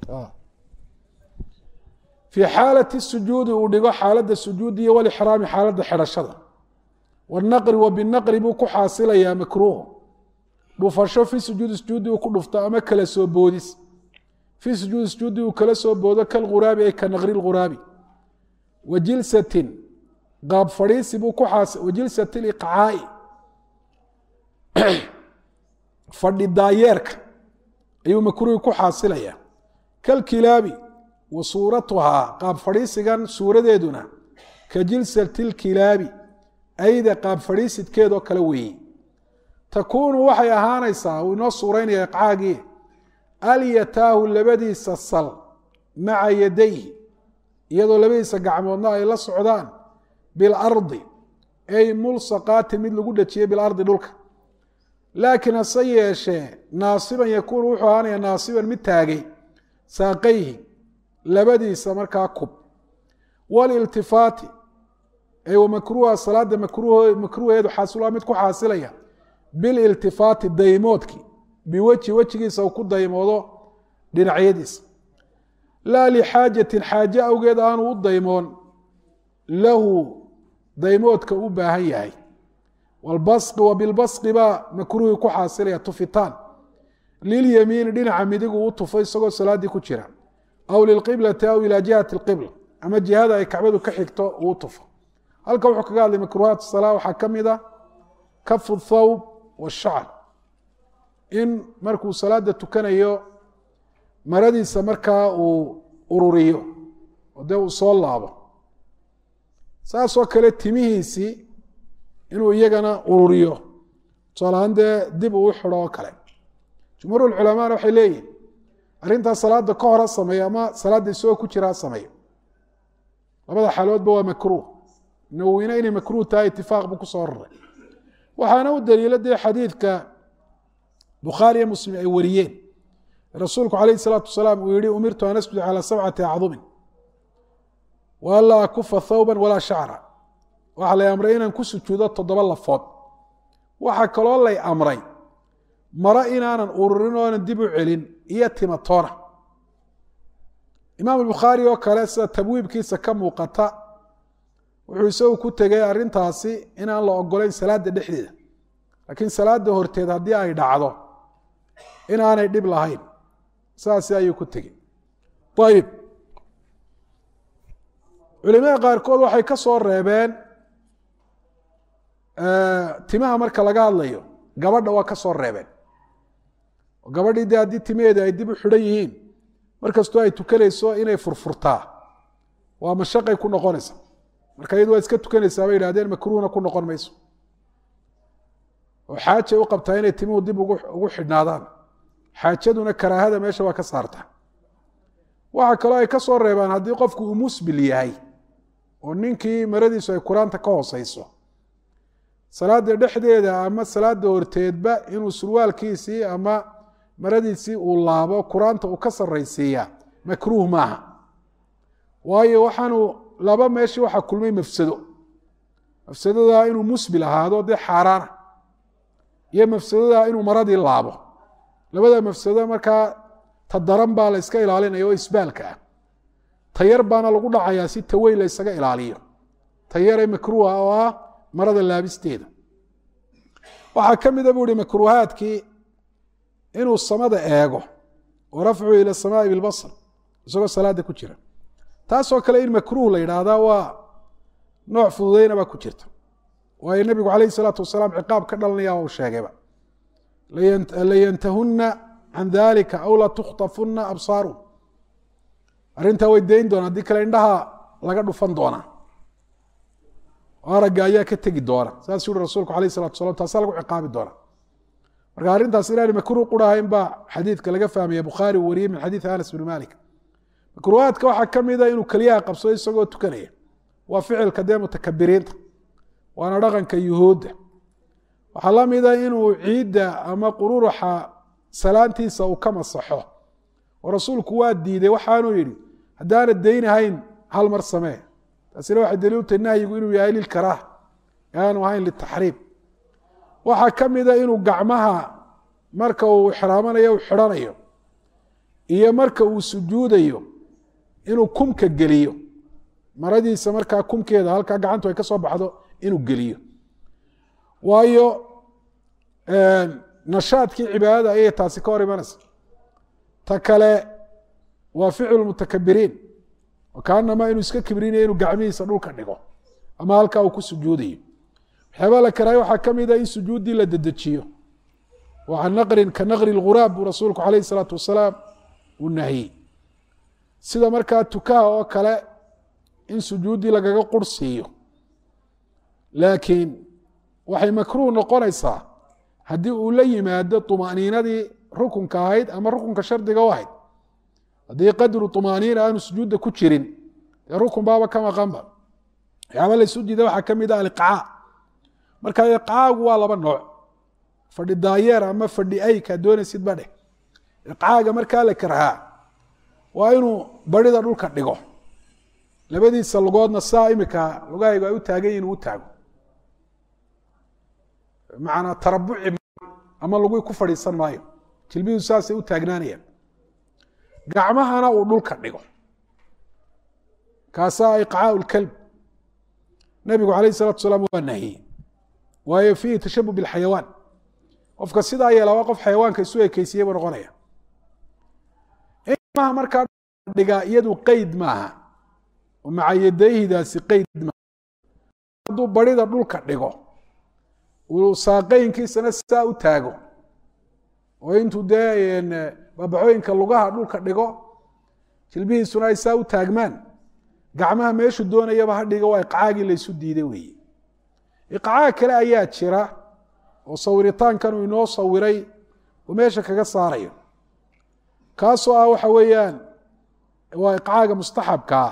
fii xaalati sujuudi uu dhigo xaaladda sujuudi iyo walixraami xaaladda xidhashada wanaqri wa binaqri buu ku xaasilayaa makruuhu dhufasho fi sujuudi sujuudi uu ku dhufto ama kala soo boodis fii sujuudi sujuudi uu kala soo boodo kalghuraabi ay ka naqri lghuraabi wa jilsatin qaab fadhiisi buu ku xaas wa jilsati liqcaai fadhi daayeerka ayuu makruuhi ku xaasilayaa kalkilaabi wa suuratuhaa qaab fadhiisigan suuradeeduna ka jilsati lkilaabi ayda qaab fadhiisidkeedoo kale weeye takuunu waxay ahaanaysaa uu inoo suuraynaya iqcaagii alyataahu labadiisa sal maca yadayhi iyadoo labadiisa gacmoodna ay la socdaan bilardi ay mulsaqaatin mid lagu dhajiyey bilardi dhulka laakiin hase yeeshee naasiban yakuunu wuxuu ahaanaya naasiban mid taagay saaqayhi labadiisa markaa kub waliltifaati ay wamakruuha salaada makruuheedu xaasilaa mid ku xaasilaya bililtifaati daymoodkii biweji wejigiisa uu ku daymoodo dhinacyadiisa laa lixaajatin xaaje awgeed aanu u daymoon lahu daymoodka u baahan yahay walbasqi wa bilbasqi baa makruuhii ku xaasilaya tufitaan lilyamiini dhinaca midigu u tufo isagoo salaaddii ku jira aw lilqiblati aw ilaa jihati lqibla ama jihada ay kacbadu ka xigto uu tufo halka wuxuu kaga hadlay makruuhaat salaa waxaa ka mid a kafu thawb washacr in markuu salaada tukanayo maradiisa markaa uu ururiyo oo dee uu soo laabo saasoo kale timihiisii inuu iyagana ururiyo tusaalahaan dee dib uu xidho oo kale jumhuur culamaana waxay leeyihin arrintaas salaada ka hora sameeyo ama salaadda isagoo ku jiraa sameeyo labada xaaloodba waa makruuh nawowina inay makruuh tahay itifaaq buu kusoo raray waxaana u daliilo dee xadiidka bukhaari iyo muslim ay wariyeen rasuulku calayhi salaatu wasalaam uu yihi umirtu an asjuda calaa sabcati acdumin wa anlaa akufa thawban walaa shacra waxaa lay amray inaan ku sujuudo toddoba lafood waxaa kaloo lay amray maro inaanan ururin oonan dib u celin iyo timatoona imaam bukhaari oo kale sida tabwiibkiisa ka muuqata wuxuu isagu ku tegay arrintaasi inaan la ogolayn salaada dhexdeeda laakiin salaada horteed haddii ay dhacdo inaanay dhib lahayn saasi ayuu ku tegey ayib culimada qaarkood waxay ka soo reebeen timaha marka laga hadlayo gabadha waa ka soo reebeen gabadhii de haddii timaheeda ay dib u xidhan yihiin markastoo ay tukanayso inay furfurtaa waa mashaqay ku noqonaysa marka iyadu waa iska tukanaysaa bay yihahdeen makruuhna ku noqon mayso oo xaajay u qabtaa inay timuhu dib ugu xidhnaadaan xaajaduna karaahada meesha waa ka saarta waxaa kaloo ay ka soo reebaan haddii qofku uu musbil yahay oo ninkii maradiisu ay quraanta ka hooseyso salaada dhexdeeda ama salaada horteedba inuu surwaalkiisii ama maradiisii uu laabo quraanta uu ka saraysiiyaa makruuh maaha waayo waxaanu laba meeshii waxaa kulmay mafsado mafsadadaa inuu musbil ahaado dee xaaraana iyo mafsadadaa inuu maradii laabo labada mafsado markaa ta daran baa la yska ilaalinaya oo isbaalka ah tayar baana lagu dhacayaa si taweyn la ysaga ilaaliyo tayare makruuha oo ah marada laabisteeda waxaa ka mida buu ihi makruuhaadkii inuu samada eego wa rafcu ila samaai bilbasr isagoo salaada ku jira taasoo kale in makruuh la yidhaahdaa waa nooc fududeyna baa ku jirta waayo nebigu calayhi salaatu wasalaam ciqaab ka dhalanaya uu sheegayba layantahuna can dalika aw la tukhtafuna absaaru arrintaa way dayn doonaa haddii kale indhaha laga dhufan doonaa aragga ayaa ka tegi doona saas yuhi rasuulku alayh salatu salam taasaa lagu ciqaabi doona marka arrintaas inaani makruuh qurahayn baa xadiidka laga fahmaya bukhaari uu wariyey min xadiidi anas bn malik makruuhaadka waxaa ka mida inuu keliyaha qabsado isagoo tukanaya waa ficilka dee mutakabiriinta waana dhaqanka yuhuudda waxaa la mida inuu ciidda ama qururuxa salaantiisa uu ka masaxo oo rasuulku waa diiday waxaanuu yidhi haddaana daynahayn hal mar samee taasina waxay daliil utahay nahyigu inuu yahay lilkaraaha ee aanu ahayn litaxriim waxaa ka mida inuu gacmaha marka uu xiraamanayo u xidhanayo iyo marka uu sujuudayo inuu kumka geliyo maradiisa markaa kumkeeda halkaa gacantu ay ka soo baxdo inuu geliyo waayo nashaadkii cibaadada ayay taasi ka hor imanaysa ta kale waa ficlu mutakabiriin kaanamaa inuu iska kibrinayo inuu gacmihiisa dhulka dhigo ama halkaa uu ku sujuudayo waxyaabaa la karaayo waxaa ka mida in sujuuddii la dedejiyo wa can naqrin ka naqri lghuraab buu rasuulku calayhi salaatu wasalaam uu nahiyey sida markaa tukaha oo kale in sujuuddii lagaga qurhsiiyo laakiin waxay makruuh noqonaysaa haddii uu la yimaado طumaaniinadii rukunka ahayd ama rukunka shardiga u ahayd haddii qadru طumaaniina aanu sujuudda ku jirin dee rukun baaba ka maqanba waxyaaba laysu diida waxaa ka mid a aliqcaa marka iqcaagu waa laba nooc fadhi daayeer ama fadhi ayka doonaysid ba dheh iqcaaga markaa la karhaa waa inuu barida dhulka dhigo labadiisa lugoodna saa imika lugahaygu ay u taagan yihin u taago macanaa tarabuci ama lagui ku fadhiisan maayo jilbidu saasay u taagnaanayaan gacmahana uu dhulka dhigo kaasaa iqcaau lkalb nabigu alayh salatu salaam waa nahiyey waayo fiihi tashabuh bilxayawaan qofka sidaa yeela waa qof xayawaanka isu ekeysiye buu noqonaya gacmaha markaa dhigaa iyadu qeyd maaha oo macayadayhidaasi qeyd maaha hadduu barida dhulka dhigo uu saaqeynkiisana saa u taago oo intuu dee baabacooyinka lugaha dhulka dhigo jilbihiisuna ay saa u taagmaan gacmaha meeshu doonayaba ha dhiga waa iqcaagii laysu diiday weeye iqcaag kale ayaa jira oo sawiritaankan uu inoo sawiray uu meesha kaga saarayo kaasoo ah waxa weeyaan waa iqcaaga mustaxabka ah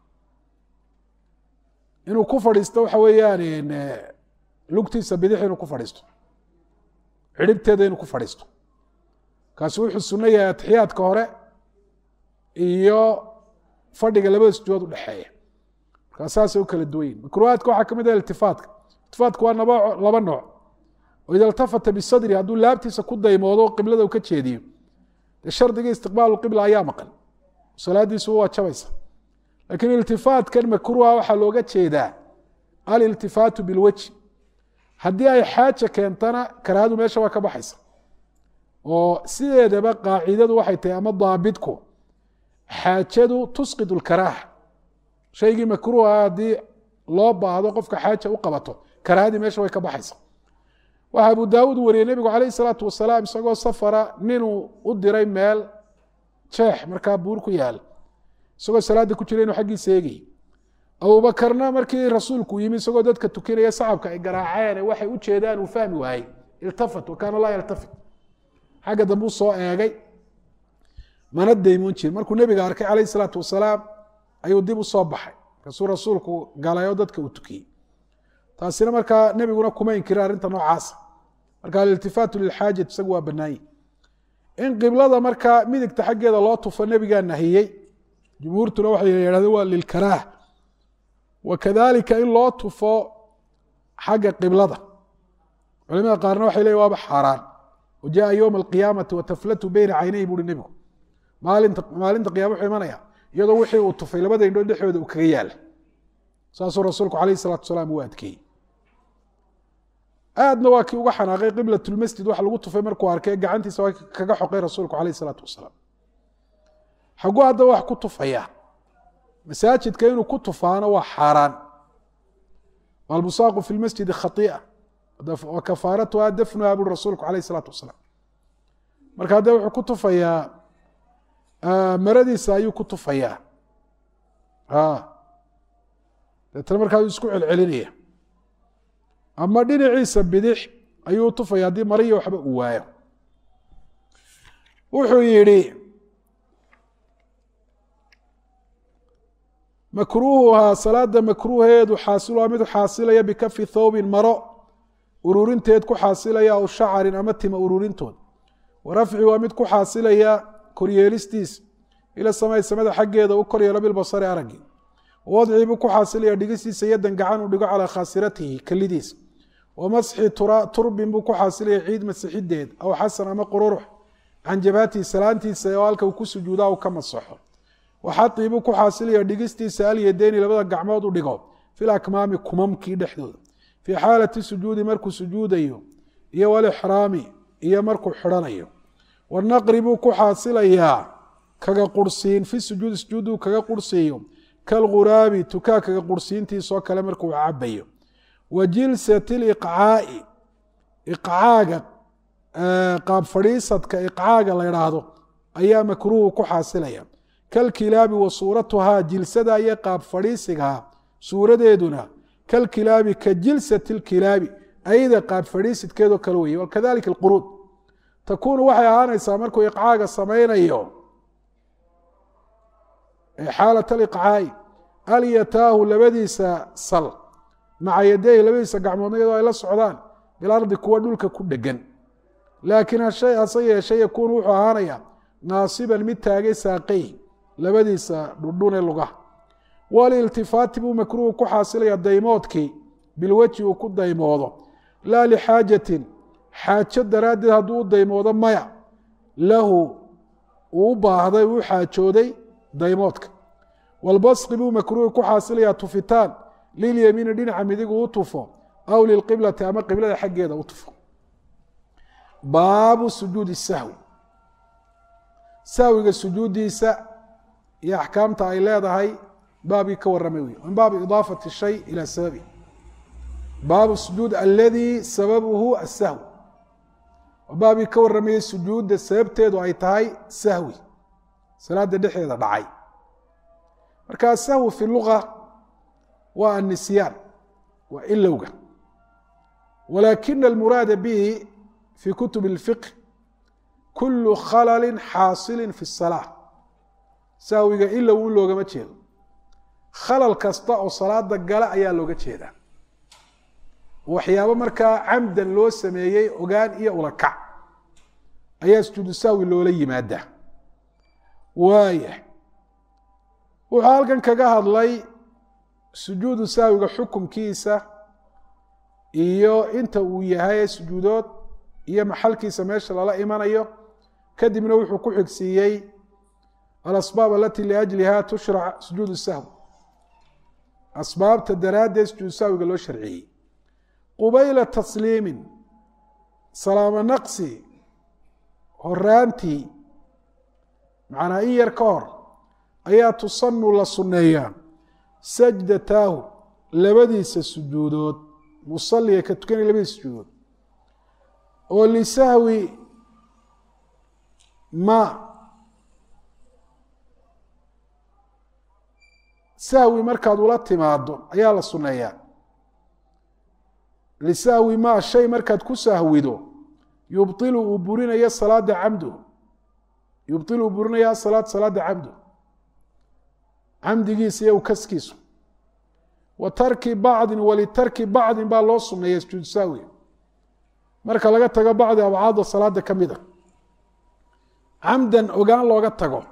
inuu ku fadhiisto waxa weeyaan lugtiisa bidix inuu ku fadhiisto cidhibteeda inuu ku fadhiisto kaasi wuxuu sunno yahay atixiyaadka hore iyo fadhiga labada sujuudood udhexeeya markaa saasay u kala duwan yihin makruuhaadka waxaa ka mid ah iltifaatka iltifaatka waa naba laba nooc oo ida iltafata bisadri hadduu laabtiisa ku daymoodo qiblada uu ka jeediyo dee shardigii istiqbaalu qibla ayaa maqan salaadiisu waa jabaysa laakiin iltifaatkan makruuha waxaa looga jeedaa aliltifaatu bilwejhi haddii ay xaaja keentana karaahadu meesha waa ka baxaysa oo sideedaba qaacidadu waxay tahay ama daabitku xaajadu tusqid lkaraaha shaygii makruuha haddii loo baahdo qofka xaaja u qabato karaahadii meesha way ka baxaysa waxaa abu daawuud wariyey nebigu calayh salaatu wasalaam isagoo safara ninuu u diray meel jeex markaa buur ku yaal isagoo salaada ku jira inuu xaggiisa eegayy abubakarna markii rasuulku yimi isagoo dadka tukinaya sacabka ay garaaceen waxay u jeedaan uu fahmi waayey iltafat wa kaana laa yaltafit xagga dambe u soo eegay mana daymoon jirin markuu nebiga arkay calayh salaatu wasalaam ayuu dib u soo baxay markaasuu rasuulku galay oo dadka uu tukiyey taasina markaa nebiguna kuma inkirin arrinta noocaasa marka aliltifaatu lilxaajat isagu waa banaanye in qiblada markaa midigta xaggeeda loo tufo nebigaa nahiyey jumhuurtuna waxay yidhahdeen waa lilkaraah wakadalika in loo tufo xagga qiblada culimada qaarna waxay leeyihin waaba xaaraan wajaءa ywma alqiyaamati wataflatu beyna caynayhi buuhi nebigu maalinta maalinta qiyama wuxuu imanaya iyadoo wixii uu tufay labada indhood dhexdooda uu kaga yaala saasuu rasuulku alayh الsalatu wasalaam u adkeeyey aadna waa kii uga xanaaqay qiblat lmasjid wax lagu tufay markuu arkay gacantiisa waa kaga xoqay rasuulku alayh الsalaatu wasalaam xagu haddaba wax ku tufaya masaajidka inuu ku tufaano waa xaaraan albusaaqu fi lmasjidi khai'a wa kafaaratuha dafnuha buri rasuulku alayh الsalaatu wasalaam marka haddee wuxuu ku tufayaa maradiisa ayuu ku tufayaa deetna markaasuu isku celcelinaya ama dhinaciisa bidix ayuu tufaya haddii mariya waxba uu waayo wuxuu yihi makruuhuhaa salaada makruuheedu xaasiluhaa mid xaasilaya bikafi thawbin maro ururinteed ku xaasilaya aw shacarin ama tima ururintood warafci waa mid ku xaasilaya koryeelistiis ila samay samada xaggeeda u koryeelo bilbasari araggii wadcii buu ku xaasilaya dhigistiisa yadan gacan uu dhigo calaa khaasiratihi kelidiisa wamasxi turbin buu ku xaasilaya ciid masixideed aw xasan ama qururux can jabhatihi salaantiisa oo halka uu ku sujuudaa uu ka masaxo waxaii buu ku xaasilaya dhigistiisa alyadeyni labada gacmood u dhigo fil akmaami kumamkii dhexdooda fii xaalati sujuudi markuu sujuudayo iyo walixraami iyo markuu xidhanayo wanaqri buu ku xaasilayaa kaga qurhsiin fi sujuudi sujuudu kaga qurhsiiyo kalghuraabi tukaa kaga qurhsiintiisoo kale markuu cabayo wa jilsati liqcaai iqcaaga qaab fadhiisadka iqcaaga la idhaahdo ayaa makruuhu ku xaasilaya kalkilaabi wa suuratuhaa jilsada iyo qaab fadhiisigaha suuradeeduna kalkilaabi ka jilsati lkilaabi ayada qaab fadhiisidkeedoo kale weye wakadalika alquruud takuunu waxay ahaanaysaa markuu iqcaaga samaynayo xaalat aliqcaai alyataahu labadiisa sal maca yadeyhi labadiisa gacmoodna iyadoo ay la socdaan bilardi kuwa dhulka ku dhegan laakiin hashay hase yeeshe yakuunu wuxuu ahaanayaa naasiban mid taagay saaqay labadiisa dhudhune lugaha waliltifaati buu makruuhu ku xaasilaya daymoodkii bilweji uu ku daymoodo laa lixaajatin xaajo daraaddeed hadduu u daymoodo maya lahu uu u baahday uu xaajooday daymoodka walbasqi buu makruuhu ku xaasilayaa tufitaan lilyamiini dhinaca midigu u tufo aw lilqiblati ama qiblada xaggeeda u tufo baabu sujuudi sahwi sahwiga sujuuddiisa iyo axkaamta ay leedahay baabkii ka warramay wey min baabi idaafati shay ilaa sababi baabu sujuud aladii sababuhu asahwi baabkii ka warramayey sujuudda sababteedu ay tahay sahwi salaada dhexdeeda dhacay marka sahwi fi luga waa annisyaan waa ilowga walaakina almuraada bihi fi kutub اlfiqh kulu khalali xaasili fi الsalaa sahwiga ilow in loogama jeedo khalal kasta oo salaada gala ayaa looga jeedaa waxyaabo markaa camdan loo sameeyey ogaan iyo ulakac ayaa sujuudu sahwi loola yimaadaa waaya wuxuu halkan kaga hadlay sujuudu sahwiga xukumkiisa iyo inta uu yahay sujuudood iyo maxalkiisa meesha lala imanayo kadibna wuxuu ku xigsiiyey alasbaab alati liajliha tushrac sujuud sahwi asbaabta daraaddeed sujuud sahwiga loo sharciyey qubayla tasliimin salaamo naqsi horaantii macnaa in yar ka hor ayaa tusanu la sunneeyaa sajdataahu labadiisa sujuudood musaliga ka tukanaya labadiisa sujuudood oo lisahwi ma sahwi markaad ula timaado ayaa la sunneeyaa lisahwi ma shay markaad ku sahwido yubطilu uu burinayo salaada camdu yubطilu uu burinaya asalaad salaada camdu camdigiisa iyo ukaskiisu wa tarki bacdin walitarki bacdin baa loo suneeya sujuud sahwi marka laga tago bacdi abcaada salaada ka mida camdan ogaan looga tago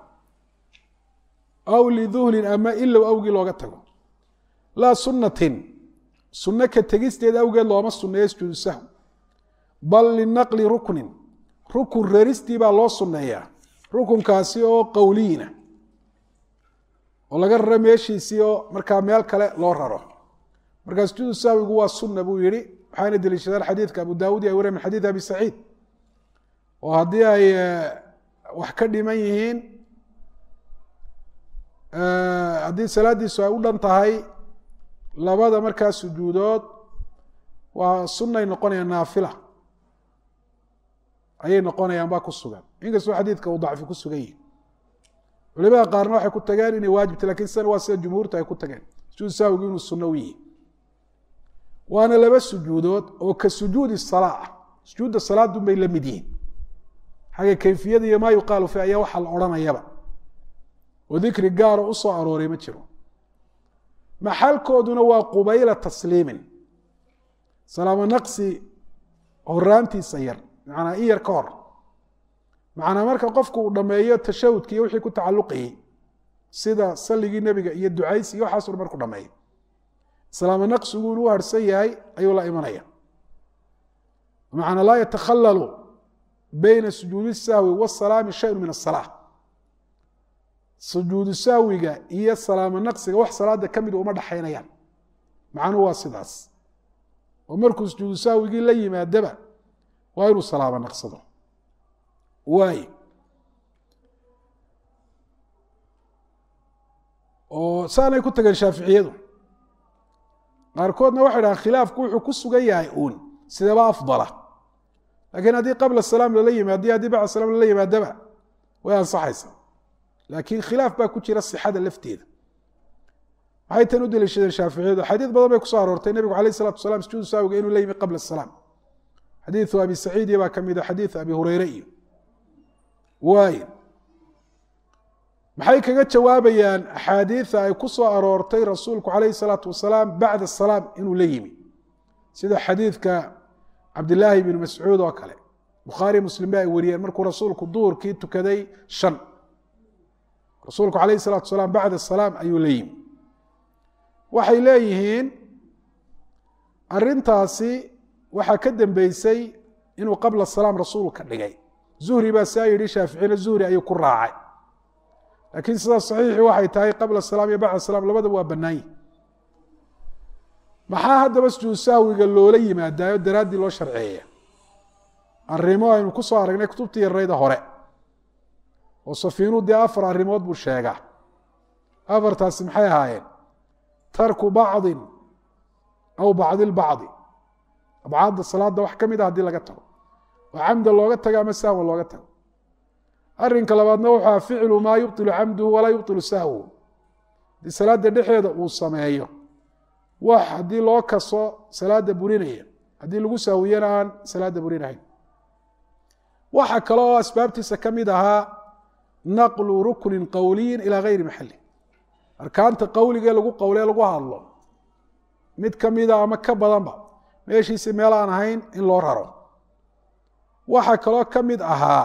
aw liduhlin ama ilow awgii looga tago laa sunnatin sunno ka tegisteed awgeed looma sunneeyo sujuudu sahwi bal linaqli ruknin rukun reristii baa loo sunneeyaa rukunkaasi oo qowliyina oo laga raro meeshiisii oo markaa meel kale loo raro markaa sujuudu sahwigu waa sunna buu yihi waxaana deliishadaan xadiidka abu daawud ay wariya min xadiid abi saciid oo haddii ay wax ka dhiman yihiin haddii salaadiisu ay u dhan tahay labada markaa sujuudood waa sunay noqonayaan naafila ayay noqonayaan baa ku sugan inkastoo xadiidka uu dacfi ku sugan yihi culimada qaarna waxay ku tageen inay waajibta lakin sidan waa sida jumhuurta ay ku tageen sujuud sahwigu inuu sunno u yihi waana laba sujuudood oo ka sujuudi salaa ah sujuudda salaadun bay la mid yihiin xagga kayfiyada iyo maa yuqaalu fi ayaa waxaa la odhanayaba oo dikri gaaro u soo arooray ma jiro maxalkooduna waa qubayla tasliimin salaamo naqsi horaantiisa yar macnaa in yar ka hor macnaa marka qofku uu dhammeeyo tashahudka iyo wixii ku tacalluqayey sida salligii nebiga iyo ducaysi iyo waxaasu dhan marku dhameeyo salaamo naqsigu inuu harsan yahay ayuu la imanaya macnaa laa yatakhalalu bayna sujuudi sahwi wasalaami shayun min asalaa sujuudu sahwiga iyo salaamo naqsiga wax salaada ka mid uma dhaxaynayaan macnuhu waa sidaas oo markuu sujuudu sahwigii la yimaadaba waa inuu salaamo naqsado waay oo saanay ku tageen shaaficiyadu qaarkoodna waxay dhahaan khilaafku wuxuu ku sugan yahay uun sidaba afdala laakiin haddii qabla salaam lala yimaado iyo haddii bacda salaam lala yimaadaba way ansaxaysaa laakiin khilaaf baa ku jira sixada lafteeda maxay tan u deliishadeen shaaficiyadu xadiid badan bay kusoo aroortay nebigu alayh salatu wasalaam sujuudu saawiga inuu la yimi qabla salaam xadiidu abi saciid iyo baa ka mida xadiidu abi hureyre iyo waay maxay kaga jawaabayaan axaadiida ay ku soo aroortay rasuulku calayhi salaatu wasalaam bacda salaam inuu la yimi sida xadiidka cabdilaahi bn mascuud oo kale bukhaari muslim ba ay wariyeen markuu rasuulku duhurkii tukaday shan rasuulku calayhi salaatu wasalaam bacda salaam ayuu la yimi waxay leeyihiin arintaasi waxaa ka dambeysay inuu qabla salaam rasuulu ka dhigay zuhri baa saa yidhi shaaficina zuhri ayuu ku raacay laakiin sidaas saxiixi waxay tahay qabla salaam iyo bacda salaam labadaba waa bannaanyi maxaa haddaba sujuud sahwiga loola yimaadaayo daraaddii loo sharceeya arrimo aynu ku soo aragnay kutubtii yarayda hore oo safiinuu dee afar arrimood buu sheegaa afartaasi maxay ahaayeen tarku bacdin aw bacdi lbacdi abcaadda salaada wax ka mid a haddii laga tago oo camda looga tago ama sahwa looga tago arrinka labaadna wuxuu aha ficlu maa yubطilu camduhu walaa yubطilu sahwuhu haddii salaada dhexeeda uu sameeyo wax haddii loo kaso salaada burinaya haddii lagu saawiyana aan salaada burinahayn waxa kale oo asbaabtiisa ka mid ahaa naqlu ruknin qowliyin ilaa gayri maxali arkaanta qowligee lagu qowlee lagu hadlo mid ka mida ama ka badanba meeshiisi meel aan ahayn in loo raro waxaa kaloo ka mid ahaa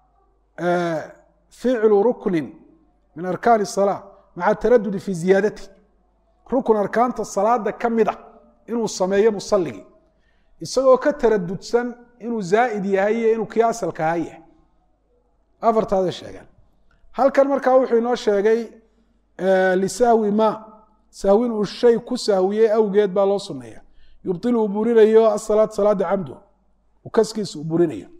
ficlu ruknin min arkaan الsalaa maca taradudi fi ziyaadati rukun arkaanta salaada ka mid a inuu sameeyo musaligii isagoo ka taradudsan inuu zaa'id yahay iyo inuu kii asalka ahaa yahay afartaada sheegaan halkan markaa wuxuu inoo sheegay lisahwi ma sahwin uu shay ku sahwiyey awgeed baa loo suneeya yubطilu uu burinayo asalaat salaada camdu uu kaskiisa uu burinayo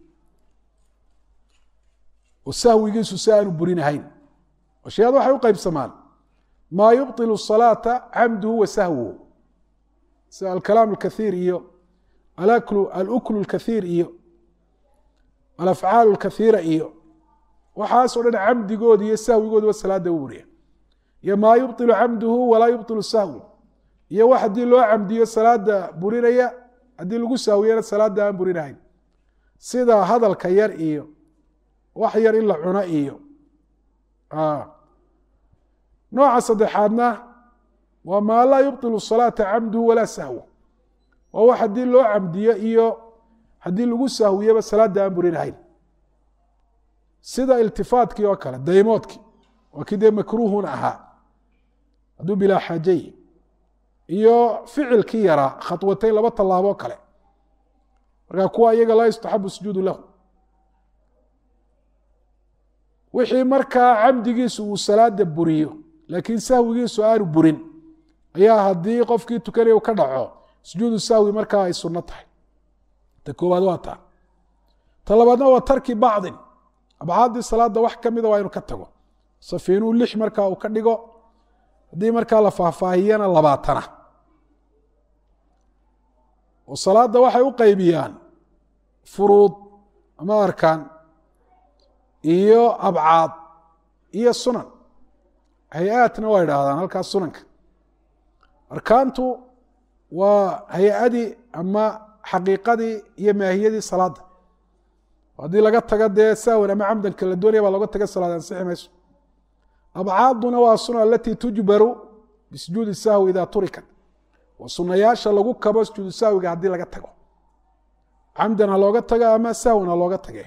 oo sahwigiisu si aanu burinahayn ashyaad waxay u qaybsamaan maa yubطilu الصalaata camduhu wa sahwuhu sida alkalaam اlkaiir iyo aluklu اlkaiir iyo alafcaal اlkaiira iyo waxaasoo dhan camdigooda iyo sahwigooduba salaada u buriya iyo maa yubطilu camduhu walaa yubطilu sahwu iyo wax haddii loo camdiyo salaada burinaya haddii lagu sahwiyana salaada aan burinahayn sida hadalka yar iyo wax yar in la cuno iyo nooca saddexaadna waa maa laa yubطilu salaata camduhu walaa sahwu waa wax haddii loo camdiyo iyo haddii lagu sahwiyaba salaada aan burinahayn sida iltifaatkii oo kale daymoodkii waa kii dee makruuhun ahaa hadduu bilaa xaajay iyo ficilkii yaraa khatwatayn laba tallaaboo kale markaa kuwa iyaga laa yustaxabu sujuudu lahu wixii markaa camdigiisu uu salaada buriyo laakiin sahwigiisu aanu burin ayaa haddii qofkii tukanaya u ka dhaco sujuudu sahwi markaa ay sunno tahay ta koowaad waa taa ta labaadna waa tarki bacdin abcaadii salaada wax ka mida waa inu ka tago safiinuu lix markaa uu ka dhigo haddii markaa la faahfaahiyana labaatana oo salaada waxay u qaybiyaan furuud ama arkaan iyo abcaad iyo sunan hay-aadna waa idhaahdaan halkaas sunanka arkaantu waa hay-adii ama xaqiiqadii iyo maahiyadii salaada haddii laga tago dee sahwan ama camdanka la doonaya baa loga taga salaad ansixi mayso abcaaduna waa suna alatii tujbaru bisujuudi sahwi idaa turikat waa sunayaasha lagu kabo sujuudu sahwiga haddii laga tago camdan ha looga tago ama sahwan ha looga tage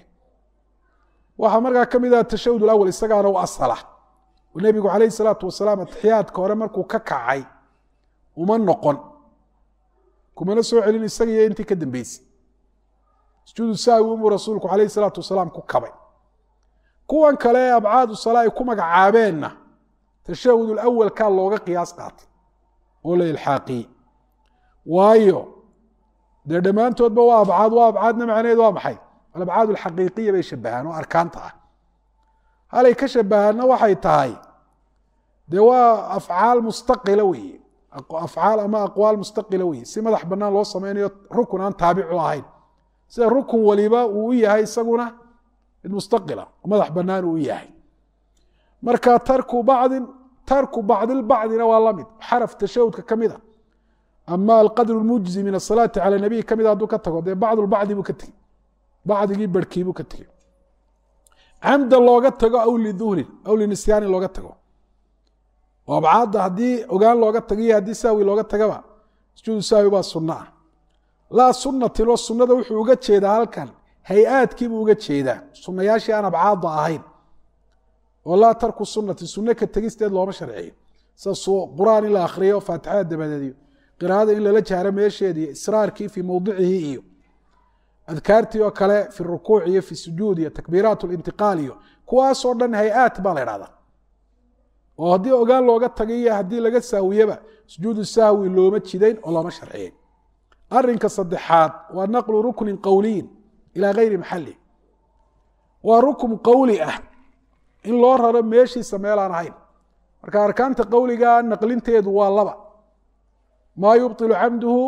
waxaa markaa ka mid ah tashahud awal isagaana u asala oo nebigu calayhi salaatu wasalaam atixiyaadka hore markuu ka kacay uma noqon kumana soo celin isaga iyo intii ka dambeysay sujuudu sahwi unbuu rasuulku calayhi salaatu wasalaam ku kabay kuwan kale ee abcaadu sala ay ku magacaabeenna tashahud awalkaa looga qiyaas qaatay oo la ilxaaqiyey waayo dee dhammaantoodba waa abcaad waa abcaadna macnaheed waa maxay alabcaad alxaqiiqiya bay shabahaan oo arkaanta ah halay ka shabahaanna waxay tahay dee waa afcaal mustaqila weeye afcaal ama aqwaal mustaqila weeye si madax bannaan loo sameynayo rukun aan taabicu ahayn sida rukun waliba uu u yahay isaguna mid mustaqila oo madax bannaan uu u yahay marka tarku bacdin tarku bacdilbacdina waa lamid xaraf tashahudka ka mid a ama alqadr lmujzi min asalaati cala nabiy ka mid hadduu ka tago dee bacdulbacdi buu ka tegey bacdigii barhkii buu ka tegey camda looga tago aw liduhnin aw linisyaani looga tago oo abcaadda haddii ogaan looga tago iyo haddii sahwi looga tagaba sujuudu sahwi baa sunno ah laa sunnatin oo sunnada wuxuu uga jeedaa halkan hay-aadkiibuu uga jeedaa sunnayaashii aan abcaadda ahayn oo laa tarku sunnati sunno ka tegisteed looma sharciyo sida qur-aan in la akhriyo faatixada dabadeediyo qiraa'ada in lala jahro meesheeda iyo israarkii fii mowdicihi iyo adkaartii oo kale fi rukuuc iyo fi sujuud iyo takbiiraat lintiqaal iyo kuwaasoo dhan hay-aat baa la idhahdaa oo haddii ogaan looga tagay iyo haddii laga sahwiyeba sujuudu sahwi looma jidayn oo looma sharciyeyn arinka saddexaad waa naqlu ruknin qowliyin ilaa gayri maxali waa rukun qowli ah in loo raro meeshiisa meelaan ahayn marka arkaanta qowliga naqlinteedu waa laba maa yubilu camduhu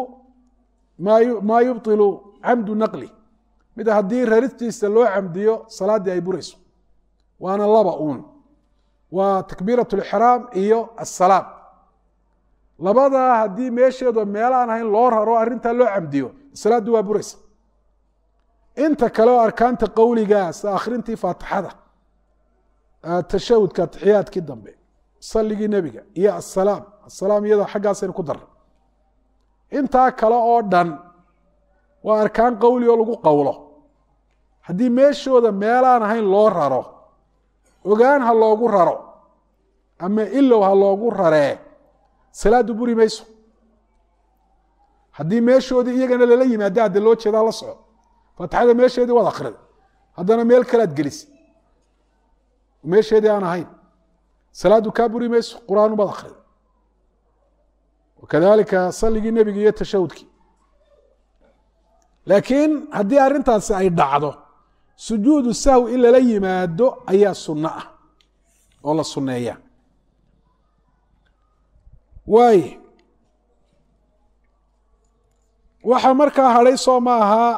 maa yubilu camdu naqli mid haddii raristiisa loo camdiyo salaaddii ay burayso waana laba uun waa takbiirat lixraam iyo asalaam labadaa haddii meesheedu meel aan ahayn loo raro arrintaa loo camdiyo salaaddu waa buraysa inta kale oo arkaanta qowligaa sida akhrintii faatixada tashahudka atixiyaadkii dambe saligii nebiga iyo asalaam asalaam iyada xaggaasaynu ku darray intaa kale oo dhan waa arkaan qowli oo lagu qowlo haddii meeshooda meelaan ahayn loo raro ogaan ha loogu raro ama ilow ha loogu raree salaaddu buri mayso haddii meeshoodii iyagana lala yimaado hadde loo jeedaa la soco faatixada meesheedii waad akrida haddana meel kalead gelisa meesheedii aan ahayn salaaddu kaa buri mayso qur-aan umaad akrida wakadalika saligii nebiga iyo tashahudkii laakiin haddii arrintaasi ay dhacdo sujuudu sahwi in lala yimaado ayaa sunno ah oo la sunneeya waaye waxaa markaa hadhay soo ma ahaa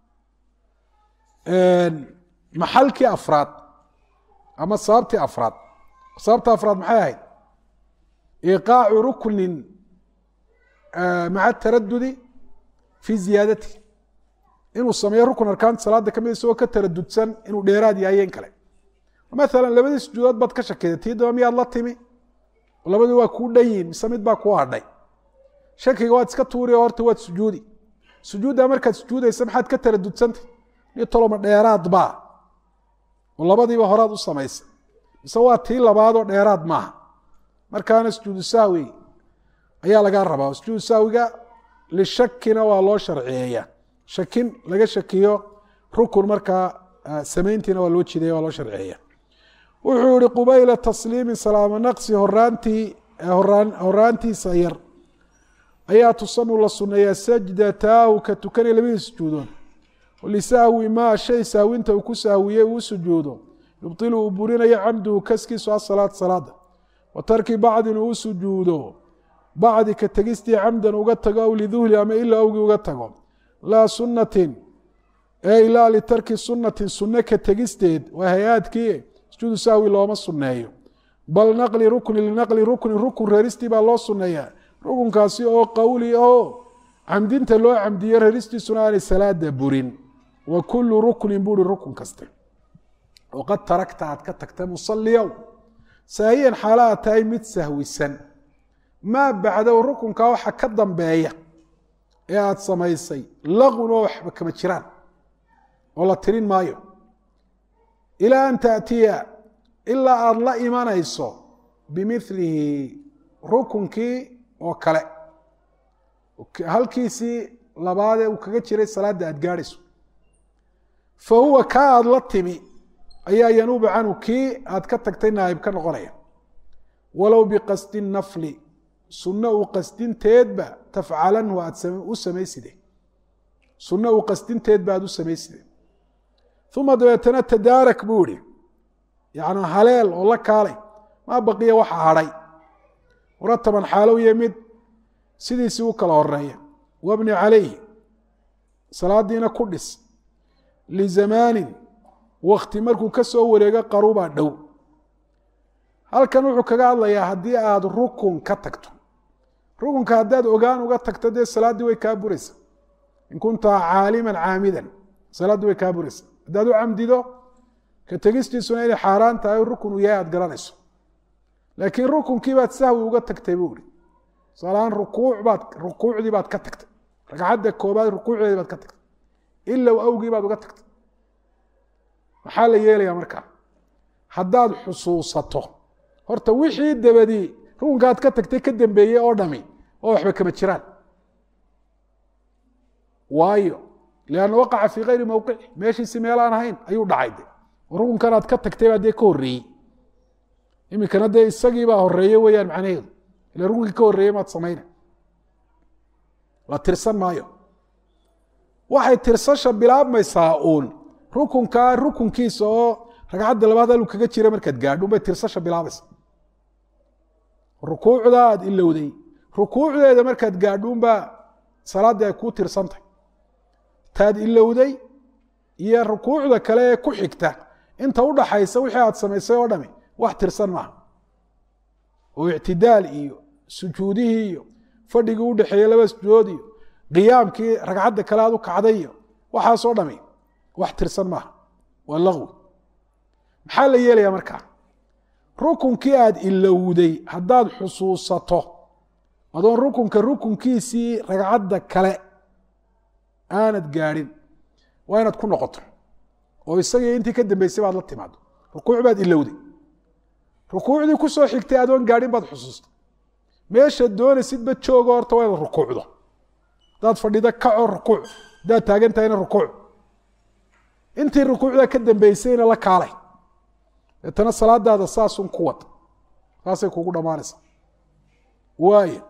maxalkii afraad ama sababtii afraad sababta afraad maxay ahayd iqaacu ruknin maca taradudi fi ziyaadati inuu sameeyo rukun arkaanta salaada kamid isagoo ka taradudsan inuu dheeraad yahay in kale maala labadii sujuudood baad ka shakida tii daba miyaad la timi labadii waa kuu dhan yihin mise mid baa kuu hadhay shakiga waad iska tuuri oo horta waad sujuudi sujuuddaa markaad sujuudaysa maxaad ka taradudsantay ni toloma dheeraad baa oo labadiiba horaad u samaysay mise waa tii labaadoo dheeraad maaha markaana sujuudu sahwi ayaa lagaa rabaa sujuudu sahwiga lishakina waa loo sharciyeeyaa shakin laga shakiyo rukun markaa samayntiina waa loo jideeya waa loo sharciyeeya wuxuu yihi qubayla tasliimi salaamo naqsi horaantii horaantiisa yar ayaa tusanu la suneeyaa sajdataahu ka tukanaya labadii sujuudood lisahwi maa shay sahwinta uu ku sahwiyey uu sujuudo yubطilu uu burinayo camduhu kaskiisu asalaad salaada wa tarki bacdin uu sujuudo bacdi ka tegistii camdan uga tago aw liduhli ama ilaa awgii uga tago laa sunatin ee ilaa litarki sunatin sunne ka tegisteed waa hay-aadkii sujuudu sahwi looma suneeyo bal naqli rukni linaqli rukni rukun reeristii baa loo suneeyaa rukunkaasi oo qowli oo camdinta loo camdiyo reeristiisuna aanay salaada burin wa kulu ruknin buuri rukun kaste waqad tarakta aad ka tagtay musaliyow saahiyan xaala aad tahay mid sahwisan maa bacdow rukunkaa waxa ka dambeeya ee aada samaysay laqun oo waxba kama jiraan oo la tirin maayo ilaa an taأtiya ilaa aada la imanayso bimilihi rukunkii oo kale halkiisii labaadee uu kaga jiray salaadda aad gaadhayso fa huwa kaa aada la timi ayaa yanuubu canhu kii aad ka tagtay naayib ka noqonaya walow biqasdi nafli sunno uu qasdinteedba tafcalanhu aad u samayside sunno uu qasdinteedba aad u samayside uma dabeetana tadaarak buu ihi yacni haleel oo la kaalay maa baqiya waxa hadhay murataban xaalow iyo mid sidiisii u kala horeeya wabni calayhi salaadiina ku dhis lizamaanin wakti markuu ka soo wareego qarubaa dhow halkan wuxuu kaga hadlayaa haddii aada rukun ka tagto rukunka haddaad ogaan uga tagto dee salaaddii way kaa buraysa in kunta caaliman caamidan salaaddii way kaa buraysa haddaad u camdido ka tegistiisuna inay xaaraan tahay rukun uu yahay aad garanayso laakiin rukunkii baad sahwi uga tagtay buu ihi tusaalahaan rukuuc baad rukuucdii baad ka tagtay ragcadda koobaad rukuucdeedii baad ka tagtay ilow awgii baad uga tagtay maxaa la yeelayaa markaa haddaad xusuusato horta wixii dabadii rukunkaad ka tagtay ka dambeeyey oo dhami oo waxba kama jiraan waayo lianna waqaca fii kayri mowqici meeshiisi meelaan ahayn ayuu dhacay de rukunkanaad ka tagtay baa dee ka horreeyey iminkana dee isagiibaa horeeye weeyaan macnaheedu ila rukunkii ka horreeyey maad samayna la tirsan maayo waxay tirsasha bilaabmaysaa uun rukunkaa rukunkiisa oo ragcadda labaad aluu kaga jira markaad gaadho unbay tirsasha bilaabaysa rukuucda aad ilowday rukuucdeeda markaad gaadho unbaa salaaddii ay kuu tirsantay taad ilowday iyo rukuucda kale ee ku xigta inta udhaxaysa wixii aad samaysay oo dhami wax tirsan maaha oo ictidaal iyo sujuudihii iyo fadhigii u dhexeeyey laba sujuudood iyo qiyaamkii ragcadda kale aad u kacday iyo waxaasoo dhami wax tirsan maaha waa laqwi maxaa la yeelayaa markaa rukunkii aada ilowday haddaad xusuusato adoon rukunka rukunkiisii ragcadda kale aanad gaadhin waa inaad ku noqoto oo isagii intii ka dambeysay baad la timaado rukuuc baad ilowday rukuucdii kusoo xigtay adoon gaadhin baad xusuustay meeshaad doonaysidba joogo horta waa inaad rukuucdo haddaad fadhido kaco rukuuc haddaad taagan tahayna rukuuc intii rukuucdaa ka dambeysayna la kaalay deetana salaadaada saasun ku wad saasay kugu dhammaanaysaa waayo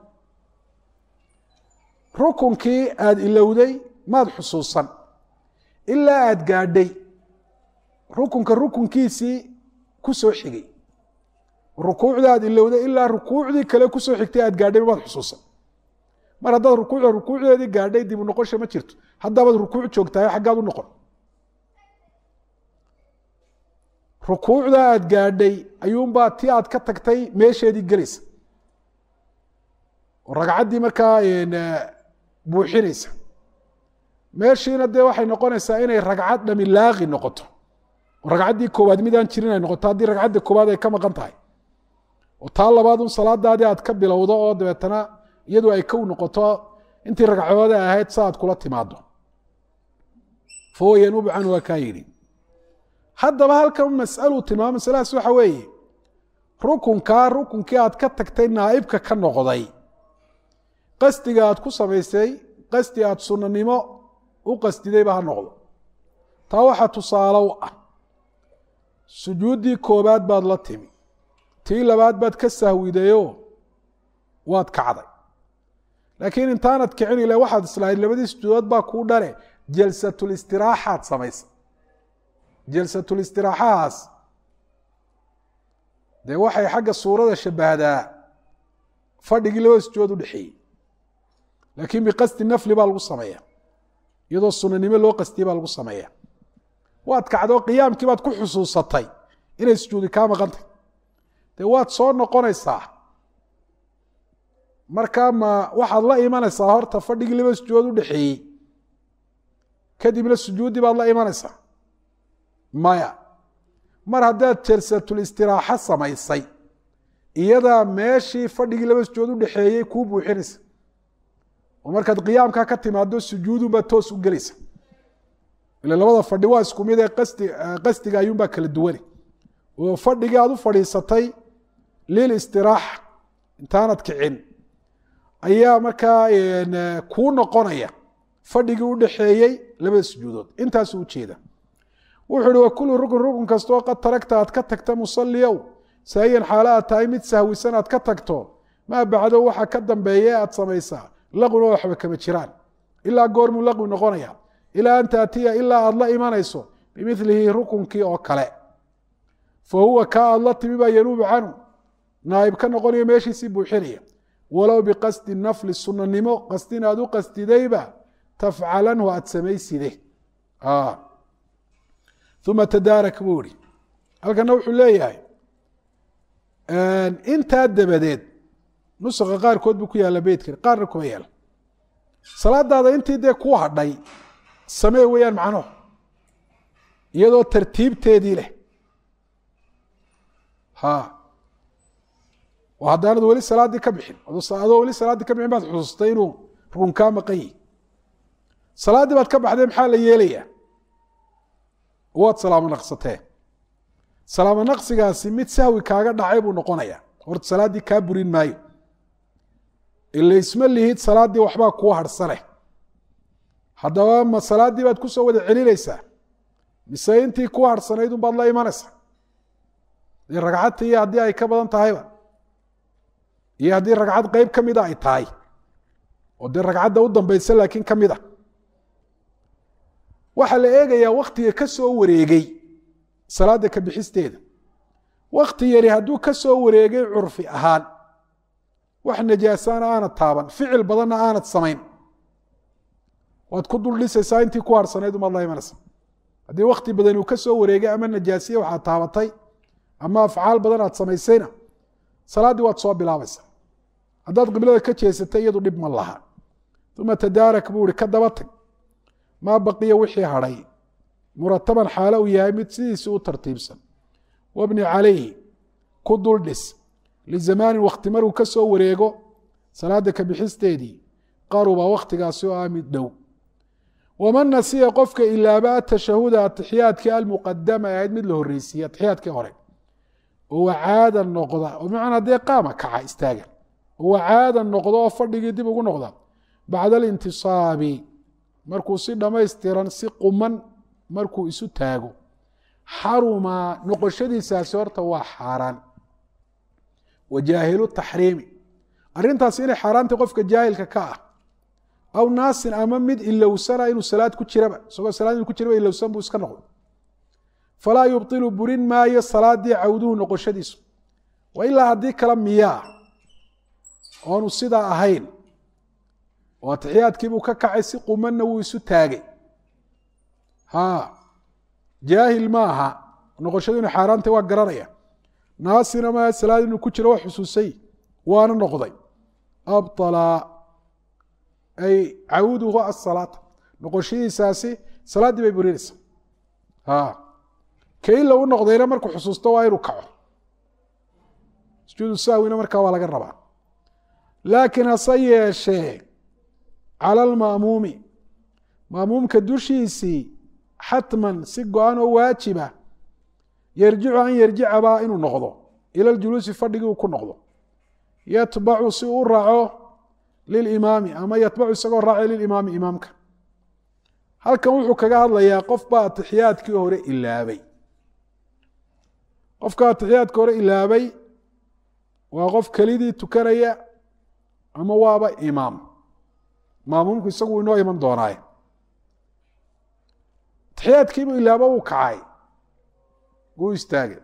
rukunkii aada ilowday maad xusuusan ilaa aada gaadhay rukunka rukunkiisii ku soo xigay rukuucda aad ilowday ilaa rukuucdii kale kusoo xigtay aad gaadhay maad xusuusan mar haddaad rukuucda rukuucdeedii gaadhay dib u noqosha ma jirto haddaabaad rukuuc joogtahay xaggaad u noqon rukuucda aad gaadhay ayuunbaa ti aad ka tagtay meesheedii gelaysa oo ragcaddii markaa buuxinaysa meeshiina dee waxay noqonaysaa inay ragcad dhami laaqi noqoto oo ragcaddii koowaad midaan jirin ay noqoto haddii ragcadda koowaad ay ka maqan tahay oo taa labaad un salaadaadii aad ka bilowdo oo dabeetana iyadu ay kow noqoto intii ragcooda ahayd sa aad kula timaado fahuwa yanuubu canhu waa kaa yidhi haddaba halkan masaluu tilmaamo masaladaas waxa weeye rukunkaa rukunkii aad ka tagtay naaibka ka noqday qasdiga aad ku samaysay qasdi aad sunnanimo u qasdidayba ha noqdo taa waxaa tusaalow ah sujuuddii koobaad baad la timi tii labaad baad ka sahwidayoo waad kacday laakiin intaanad kicin ile waxaad islahayd labadii sujuudood baa kuu dhale jalsatulistiraexaad samaysa jalsatulistiraexahaas dee waxay xagga suurada shabahdaa fadhigii labada sujuudood u dhexeeyey laakiin biqasdi nafli baa lagu sameeya iyadoo sunanimo loo qastiyey baa lagu sameeya waad kacdoo qiyaamkii baad ku xusuusatay inay sujuudi kaa maqantay dee waad soo noqonaysaa markaa ma waxaad la imanaysaa horta fadhigii laba sujuudood u dhexeeyey kadibna sujuuddii baad la imanaysaa maya mar haddaad jalsatulistiraaxo samaysay iyadaa meeshii fadhigii laba sujuudood u dhexeeyey kuu buuxinaysa oo markaad qiyaamkaa ka timaado sujuudunbaa toos u gelaysa ila labada fadhi waa isku mid ee qasdi qasdiga ayuunbaa kala duwane oo fadhigii aad u fadhiisatay lil istiraaxa intaanad kicin ayaa markaa kuu noqonaya fadhigii u dhexeeyey labada sujuudood intaasuu ujeeda wuxuu uhi wa kullu rukun rukun kastoo qad taragta aad ka tagta musalliyow saahiyan xaalo aad tahay mid sahwisan aad ka tagto maa bacdo waxa ka dambeeye aad samaysaa laqwina waxba kama jiraan ilaa goormuu laqwi noqonaya ilaa an taatiya ilaa aad la imanayso bimilihi rukunkii oo kale fa huwa kaa aad la timi baa yanuubu canhu naaib ka noqonaya meeshiisii buuxinaya walow biqasdi nafli sunanimo qasdin aad u qastidayba tafcalanhu aad samayside uma tadaarak buu ihi halkana wuxuu leeyahay intaa dabadeed nuska qaarkood buu ku yaalla beytkan qaarna kuma yaala salaadaada intii dee ku hadhay samee weeyaan macnuhu iyadoo tartiibteedii leh ha oo haddaanad weli salaaddii ka bixin adoo weli salaaddii ka bixin baad xusuustay inuu rukun kaa maqan yihi salaaddii baad ka baxday maxaa la yeelayaa waad salaamo naqsatee salaamo naqsigaasi mid sahwi kaaga dhacay buu noqonayaa horta salaaddii kaa burin maayo ila isma lihid salaaddii waxbaa kuu harhsane haddaba ma salaaddii baad kusoo wada celinaysaa mise intii kuu harhsanayd un baad la imanaysaa dee ragcadta iyo haddii ay ka badan tahayba iyo haddii ragcad qeyb ka mida ay tahay oo dee ragcadda u dambaysa laakiin ka mid a waxaa la eegayaa waktiga ka soo wareegay salaadda ka bixisteeda wakti yari hadduu ka soo wareegay curfi ahaan wax najaasaana aanad taaban ficil badanna aanad samayn waad ku dul dhisaysaa intii ku harsanayd umaad la imanaysa haddii wakti badan uu ka soo wareegay ama najaasiye waxaad taabatay ama afcaal badan aad samaysayna salaaddii waad soo bilaabaysaa haddaad qiblada ka jeesatay iyadu dhib ma laha uma tadaarak buu ihi ka daba tag maa baqiya wixii hadhay murataban xaalo uu yahay mid sidiisii u tartiibsan wabni calayhi ku dul dhis lizamaanin wakti maruu ka soo wareego salaada ka bixisteedii qaruba wakhtigaasi oo ah mid dhow waman nasiya qofka ilaaba atashahuda atixiyaadkii almuqadama ee ahayd mid la horreysiiye atixiyaadkii hore oo wacaada noqda oo bimacnaa dee qaama kaca istaaga oo wacaada noqda oo fadhigii dib ugu noqda bacda alintisaabi markuu si dhammaystiran si quman markuu isu taago xaruma noqoshadiisaasi horta waa xaaraan wa jaahilu taxriimi arrintaasi inay xaaraantay qofka jaahilka ka ah aw naasin ama mid ilowsana inuu salaad ku jiraba isagoo salaad inuu ku jiraba ilowsan buu iska noqdo falaa yubtilu burin maayo salaadii cawduhu noqoshadiisu wa ilaa haddii kale miyaa oonu sidaa ahayn oo atixiyaadkiibuu ka kacay si qumanna wuu isu taagay ha jaahil ma aha noqoshadu inay xaaraantay waa garanaya naasina ma salaad inuu ku jiro waa xusuusay waana noqday abطala ay cawduhu asalaata noqoshadiisaasi salaaddii bay burinaysaa ha kaila u noqdayna markuu xusuusto waa inuu kaco sujuudu sahwina markaa waa laga rabaa laakiin hase yeeshee cala alma'muumi ma'muumka dushiisii xatman si go-an oo waajiba yarjicu an yarjicaba inuu noqdo ila ljuluusi fadhigii uu ku noqdo yatbacu si uu u raaco lilimaami ama yatbacu isagoo raacay lilimaami imaamka halkan wuxuu kaga hadlayaa qof baa atixiyaadkii hore ilaabay qofka atixiyaadka hore ilaabay waa qof kelidii tukanaya ama waaba imaam maamuumku isagu inoo iman doonaaye atixiyaadkiibuu ilaabo uu kacay wuu istaagay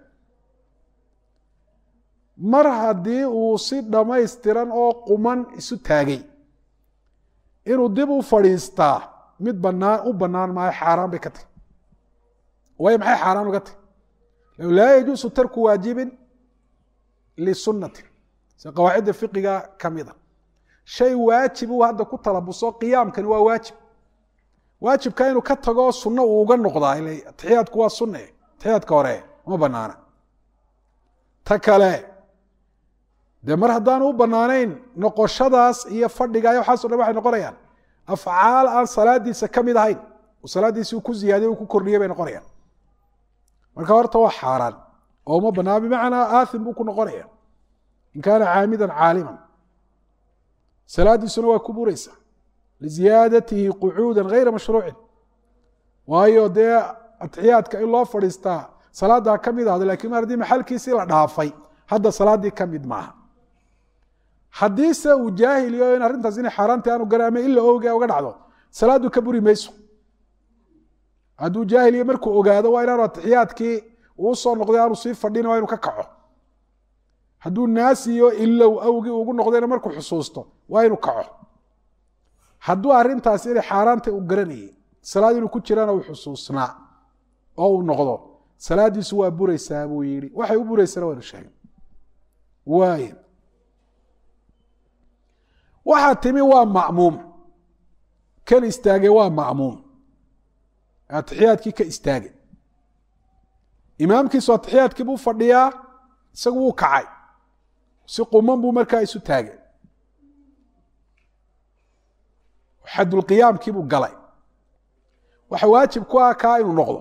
mar haddii uu si dhammaystiran oo quman isu taagay inuu dib u fadhiistaa mid banaan u bannaan maayo xaaraan bay ka tahy waayo maxay xaaraan uga tahy laa yajuusu tarku waajibin lisunnatin si qawaacidda fiqiga ka mida shay waajib uu hadda ku talabuso qiyaamkani waa waajib waajibka inuu ka tago sunno uu uga noqdaa ila atixiyaadku waa sunne atixiyaadka hore ma banaana ta kale dee mar haddaanu u banaanayn noqoshadaas iyo fadhiga iyo waxaaso dhan waxay noqonayaan afcaal aan salaadiisa ka mid ahayn oo salaaddiisi uu ku ziyaadiye uu ku kordhiyay bay noqonayaan marka horta waa xaaraan oo uma banaan bimacnaa aathim buu ku noqonaya in kaana caamidan caaliman salaaddiisuna waa ku buraysa liziyaadatihi qucuuda gayra mashruucin waayo dee atixiyaadka in loo fadhiistaa salaaddaa ka mid ahda lakin mar haddii maxalkiisii la dhaafay hadda salaaddii ka mid maaha haddiise uu jaahiliyo in arrintaas inay xaaraantai aanu garan ama ila oge uga dhacdo salaaddu ka buri mayso hadduu jaahiliyo markuu ogaado waa inaanu atixiyaadkii uu soo noqday aanu sii fadhin waa inu ka kaco hadduu naasiyo ilow awgii ugu noqdayna markuu xusuusto waa inuu kaco hadduu arrintaasi inay xaaraanta u garanayay salaad inuu ku jirana uu xusuusnaa oo uu noqdo salaaddiisu waa buraysaa buu yihi waxay u buraysana waynu sheegay waay waxaa timi waa ma'muum kan istaagay waa ma'muum atixiyaadkii ka istaagay imaamkiisu atixiyaadkii buu fadhiyaa isagu wuu kacay si quman buu markaa isu taagay xadulqiyaamkii buu galay waxa waajib ku ah kaa inuu noqdo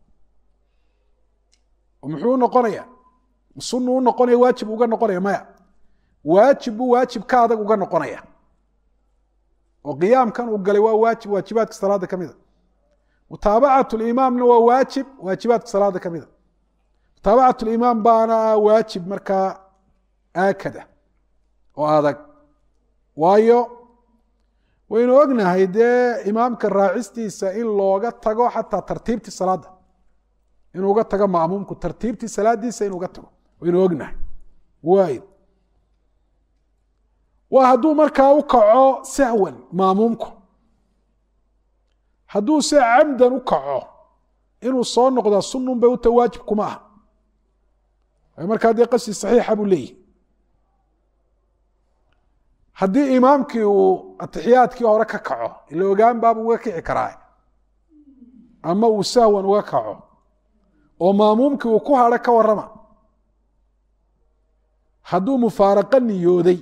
muxuu u noqonaya sunu u noqonaya waajib uga noqonaya maya waajib buu waajib ka adag uga noqonaya oo qiyaamkan uu galay waa waajib waajibaadka salaada ka mida mutaabacat limaamna waa waajib waajibaadka salaada ka mida mutaabacat limaam baana waajib markaa aakada oo adag waayo waynu ognahay dee imaamka raacistiisa in looga tago xataa tartiibtii salaada inuu uga tago ma'muumku tartiibtii salaadiisa inuu uga tago waynu ognahay waay waa hadduu markaa u kaco sahwan maamuumku hadduu se camdan u kaco inuu soo noqdaa sunun bay uta waajib kuma aha markaa dee qasdi saxiixa buu leeyahy haddii imaamkii uu atixiyaadkii hore ka kaco ila ogaan baaba uga kici karaa ama uu sahwan uga kaco oo maamuumkii uu ku hadho ka warrama hadduu mufaaraqo niyooday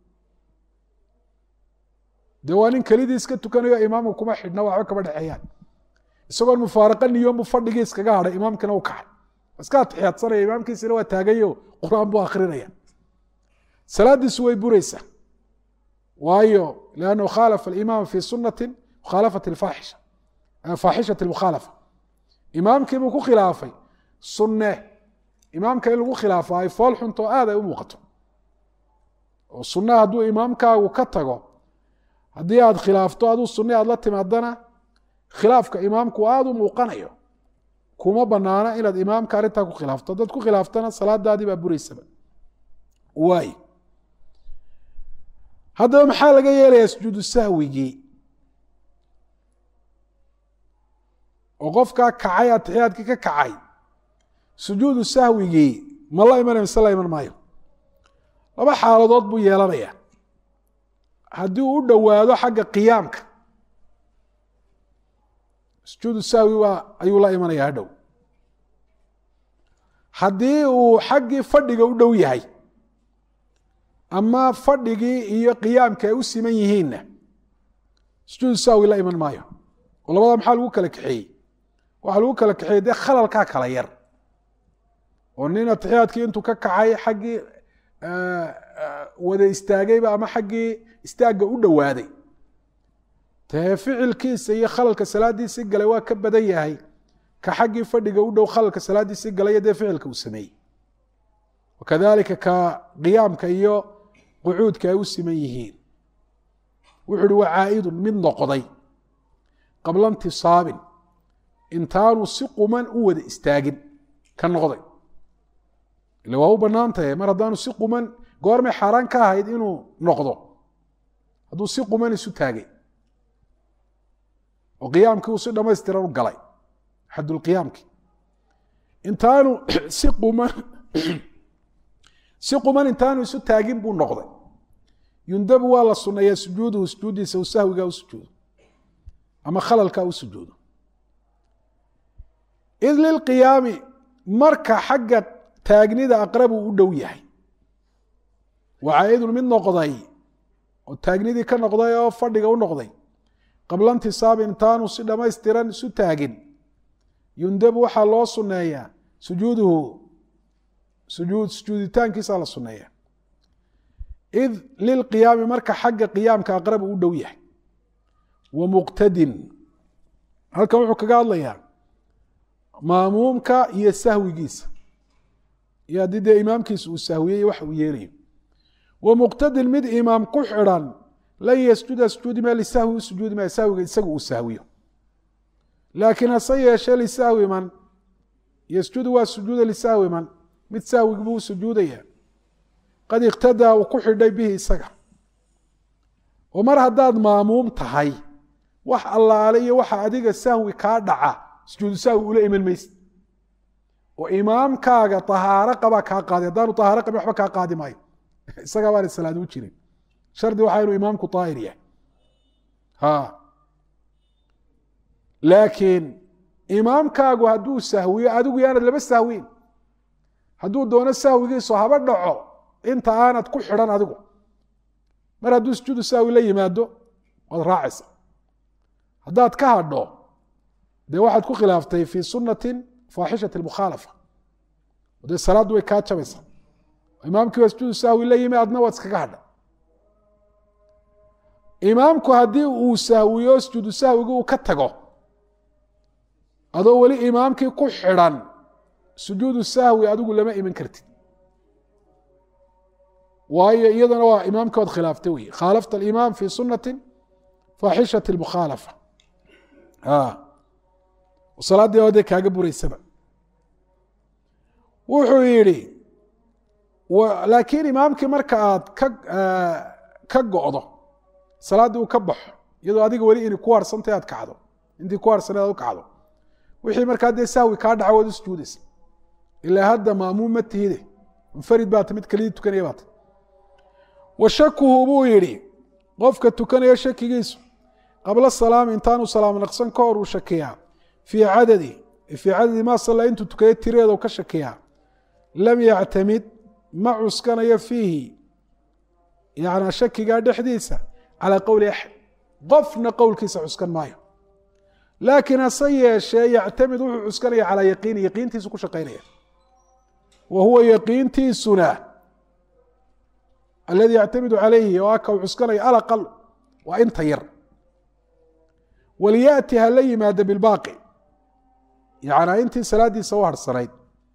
dee waa nin kelidii iska tukanayo imaamka kuma xidhna waxba kama dhexeeyaan isagoon mufaaraqo niyoonbu fadhigii iskaga hadhay imaamkina u kacay iska atixiyaadsanaya imaamkiisina waa taagayo qur-aan buu akrinaya salaadiisu way buraysaa waayo lannahu khaalafa alimaama fi sunati mukhaalafati faaxisha faaxishati lmukhaalafa imaamkiibuu ku khilaafay sunne imaamka in lagu khilaafo ay fool xunto aad ay u muuqato oo sunnaha hadduu imaamkaagu ka tago haddii aad khilaafto aduu sunne aad la timaadana khilaafka imaamku aada u muuqanayo kuma banaana inaad imaamka arrintaa ku khilaafto haddaad ku khilaaftana salaadaadii baa buraysaba waay haddaba maxaa laga yeelayaa sujuudu sahwigii oo qofkaa kacay atixiyaadkii ka kacay sujuudu sahwigii ma la imanaya mise la iman maayo laba xaaladood buu yeelanaya haddii uu u dhowaado xagga qiyaamka sujuudu sahwi waa ayuu la imanaya hadhow haddii uu xaggii fadhiga u dhow yahay ama fadhigii iyo qiyaamka ay u siman yihiinna sujuudu sahwi la iman maayo oo labada maxaa lagu kala kaxeeyey waxaa lagu kala kaxeeyey dee khalalkaa kala yar oo nin atixiyaadkii intuu ka kacay xaggii wada istaagayba ama xaggii istaagga u dhowaaday dee ficilkiisa iyo khalalka salaadiisii galay waa ka badan yahay ka xaggii fadhiga u dhow khalalka salaadiisii galay dee ficilka uu sameeyey wakadalika ka qiyaamka iyo qucuudka ay u siman yihiin wuxu uhi waa caa'idun mid noqday qabla intisaabin intaanu si quman u wada istaagin ka noqday ile waa u bannaan tahay mar haddaanu si quman goormay xaaraan ka ahayd inuu noqdo hadduu si quman isu taagay oo qiyaamkii uu si dhamaystiran u galay xadulqiyaamki intaanu si quman si quman intaanu isu taagin buu noqday yundabu waa la suneeyaa sujuuduhu sujuuddiisa u sahwigaa u sujuudo ama khalalkaa u sujuudo id lilqiyaami marka xagga taagnida aqrabu u dhow yahay waa caaidun mid noqday oo taagnidii ka noqday oo fadhiga u noqday qabla intisaabin intaanu si dhammaystiran isu taagin yundabu waxaa loo suneeyaa sujuuduhu sujuud sujuuditaankiisaa la suneeya id lilqiyaami marka xagga qiyaamka aqrabu u dhow yahay wa muqtadin halkan wuxuu kaga hadlayaa maamuumka iyo sahwigiisa iyo haddii dee imaamkiisa uu sahwiyey wax uu yeelayo wa muqtadin mid imaam ku xidhan lan yasjuda sujuudi ma lisahwi u sujuudi maya sahwiga isaga uu sahwiyo laakiin hase yeeshe lisahwi man yasjudu waa sujuuda lisahwi man mid sahwigi buu u sujuudaya qad iqtadaa uu ku xidhay bihi isaga oo mar haddaad maamuum tahay wax allaale iyo waxa adiga sahwi kaa dhaca sujuudu sahwi ula iman maysid oo imaamkaaga tahaaro qabaa kaa qaadi haddaanu tahaaro qabin waxba kaa qaadi maayo isagaa baana salaad u jirin shardi waxaa inuu imaamku daahir yahay ha laakiin imaamkaagu hadduu sahwiyo adigu yaanad laba sahwiin hadduu doono sahwigiisu haba dhaco inta aanad ku xidhan adigu mar hadduu sujuudu sahwi la yimaado waad raacaysa haddaad ka hadho dee waxaad ku khilaaftay fii sunatin faaxishati mukhaalafa dee salaaddu way kaa jabaysaa imaamkii baa sujuudu sahwi la yimi adna waad iskaga hadha imaamku haddii uu sahwiyo sujuudu sahwigi uu ka tago adoo weli imaamkii ku xidhan sujuudu sahwi adigu lama iman kartid waayo iyadana waa imaamkii ood khilaaftay wey khaalafta alimaam fi sunati faaxishati mukhaalafa salaaddii oo dee kaaga buraysaba wuxuu yidhi laakiin imaamkii marka aad ka ka go'do salaaddii uu ka baxo iyadoo adiga weli inay ku harsantay aad kacdo intii ku harsaneed aad u kacdo wixii markaa dee sahwi kaa dhaca waad u sujuudaysa ilaa hadda maamuum ma tihide munfarid baata mid kelidii tukanaya baata wa shakuhu buu yidhi qofka tukanaya shakigiisu qabla salaami intaanu salaam naqsan ka hor uu shakiyaa fii cadadi fii cadadi maa salla intuu tukaya tiradeeda ka shakiyaa lam yactamid ma cuskanayo fiihi yana shakigaa dhexdiisa calaa qowli axad qofna qowlkiisa cuskan maayo laakiin hase yeeshee yactamid wuxuu cuskanaya calaa yaqiini yaqiintiisu ku shaqaynaya wa huwa yaqiintiisuna aladi yactamidu calayhi oo aka uu cuskanaya alaqal waa inta yar walyaati ha la yimaada bilbaaqi yacnaa intii salaadiisa u harhsanayd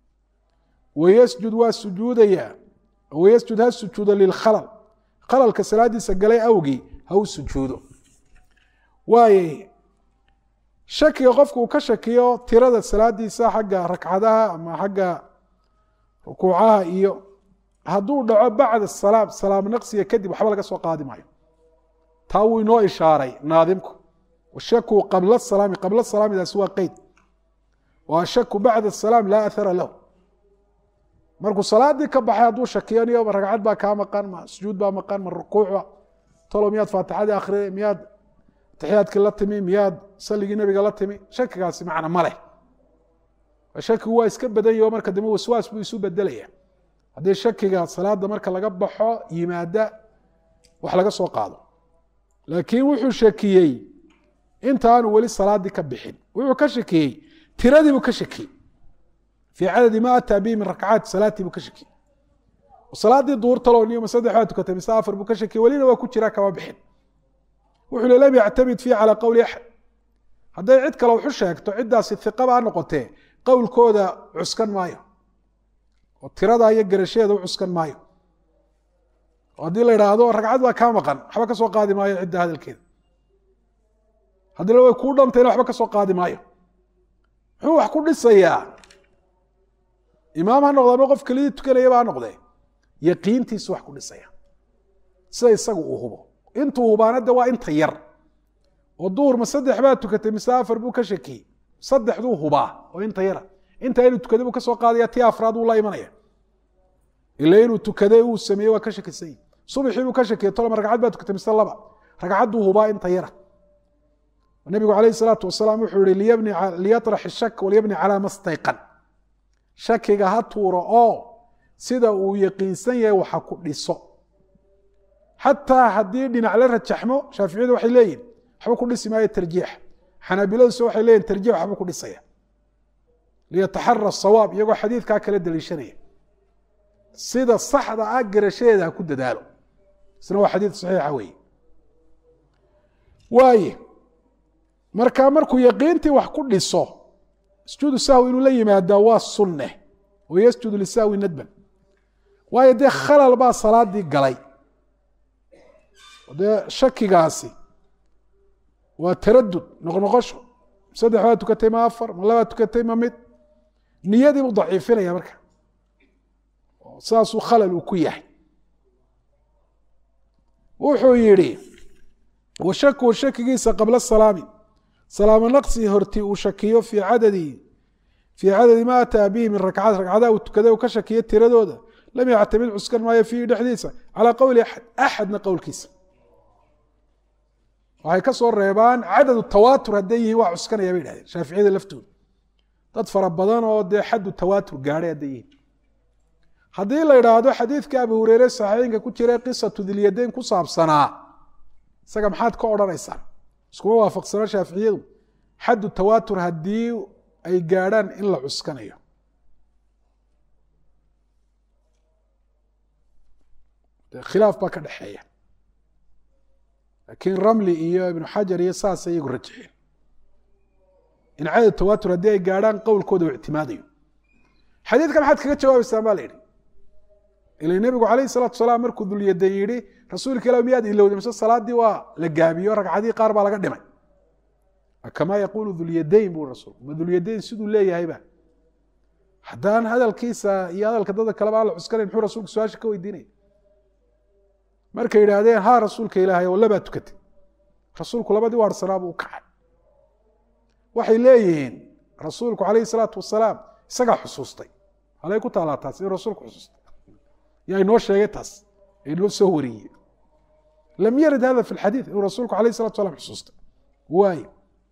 wayasjud waa sujuudayaa wayasjud ha sujuudo lilkhalal khalalka salaadiisa galay awgii ha u sujuudo waaye shakiga qofku uu ka shakiyo tirada salaadiisa xagga ragcadaha ama xagga rukuucaha iyo hadduu dhaco bacda salaam salaam naqsiga kadib waxba laga soo qaadi maayo taa wuu inoo ishaaray naadimku washaku qabla salaami qabla salaamidaasi waa qeyd wa ashaku bacda salaam laa athara lahu markuu salaadii ka baxay hadduu shakiyo niyo ragcad baa kaa maqan ma sujuud baa maqan ma rukuucba talo miyaad faatixadii akhriday miyaad taxiyaadkii la timi miyaad saligii nebiga la timi shakigaasi macna ma leh shakigu waa iska badan yaho marka dambe waswaas buu isu bedelaya haddii shakiga salaada marka laga baxo yimaada wax laga soo qaado laakiin wuxuu shakiyey intaanu weli salaadii ka bixin wuxuu ka shakiyey tiradiibuu ka shakiyey fii cadadi ma ataa bihi min rakcaati salaatii buu ka shakiyey salaadii duur talow niyoma saddex baa tukatay mise afar buu ka shakiyey welina waa ku jiraa kama bixin wuxuu li lam yactamid fiihi calaa qowli axad hadday cid kale waxu sheegto ciddaasi hiqaba ha noqotee qowlkooda cuskan maayo oo tiradaa iyo garasheeda u cuskan maayo oo haddii la idhaahdo ragcad baa kaa maqan waxba ka soo qaadi maayo cidda hadalkeeda haddii la way kuu dhantayna waxba ka soo qaadi maayo muxuu wax ku dhisayaa imaam ha noqde ama qof kelidii tukanayaba ha noqdee yaqiintiisu wax ku dhisaya sida isagu uu hubo intuu hubaanada waa inta yar oo duhur ma saddex baa tukatay mise afar buu ka shakiyey saddexduu hubaa oo inta yara intaa inuu tukaday buu ka soo qaadaya tii afraad uu la imanaya ila inuu tukaday uu sameeyey waa ka shakisany subaxii buu ka shakiyey toloma ragcad baa tukatay mise laba ragcadduu hubaa inta yara nabigu calayhi salaatu wasalaam wuxuu yihi liyatrax ishak walyabni calaa ma stayqan shakiga ha tuuro oo sida uu yaqiinsan yahay waxa ku dhiso xataa haddii dhinac la rajaxmo shaaficiyadu waxay leeyihin waxba ku dhisi maayo tarjiix xanaabiladuse waxay leeyihin tarjiix waxba ku dhisaya liyataxara sawaab iyagoo xadiidkaa kala daliishanaya sida saxda ah garashadeeda ha ku dadaalo isna waa xadiid saxiixa weeye waaye marka markuu yaqiintii wax ku dhiso sujuudu sahwi inuu la yimaadaa waa sunne oo yasjudu lisahwi nadban waayo dee khalal baa salaadii galay dee shakigaasi waa taradud noqnoqosho saddex baa tukatay ma afar ma labaa tukatay ma mid niyadii buu daciifinaya marka saasuu khalal uu ku yahay wuxuu yidhi washaku shakigiisa qabla salaami salaamo naqsi horti uu shakiyo fii cadadi fii cadadi ma ataa bihi min rakcaat ragcadaha uu tukaday uu ka shakiyo tiradooda lam yactamid cuskan maayo fiihi dhexdiisa calaa qowli axad axadna qowlkiisa waxay ka soo reebaan cadadu tawaatur hadday yihiin waa cuskanaya bay dhahdeen shaaficiyada laftooda dad fara badan oo dee xaddu tawaatur gaadhay hadday yihiin haddii la idhaahdo xadiidka abu hureyre saxiixinka ku jira qisatu dilyadayn ku saabsanaa isaga maxaad ka odhanaysaan iskuma waafaqsano shaaficiyadu xaddu tawaatur haddii ay gaadhaan in la cuskanayo khilaaf baa ka dhexeeya laakiin ramli iyo ibnu xajar iyo saasay iyagu rajixeen in cadad tawaatur haddii ay gaadhaan qowlkooda u ictimaadayo xadiidka maxaad kaga jawaabaysaan ba la yidhi ila nebigu calayhi salaatu salaam markuu dulyadan yidhi rasuulka ilah miyaad ilowday mise salaadii waa la gaabiyo ragcadii qaar baa laga dhimay kamaa yaquulu dulyadayn buu rasuulku ma dulyadayn siduu leeyahayba haddaan hadalkiisa iyo hadalka dadka kaleba aan la cuskanayn muxuu rasuulku su-aasha ka weydiinaya markay yidhaahdeen ha rasuulka ilaahay oo labaa tukatay rasuulku labadii waarsanaa buu u kacay waxay leeyihiin rasuulku calayhi salaatu wasalaam isagaa xusuustay halay ku taalaa taas in rasuulku xusuustay yaa inoo sheegay taas inoo soo wariyey lam yarid hada fi lxadiid inuu rasuulku alayh salatu salam xusuustay waayo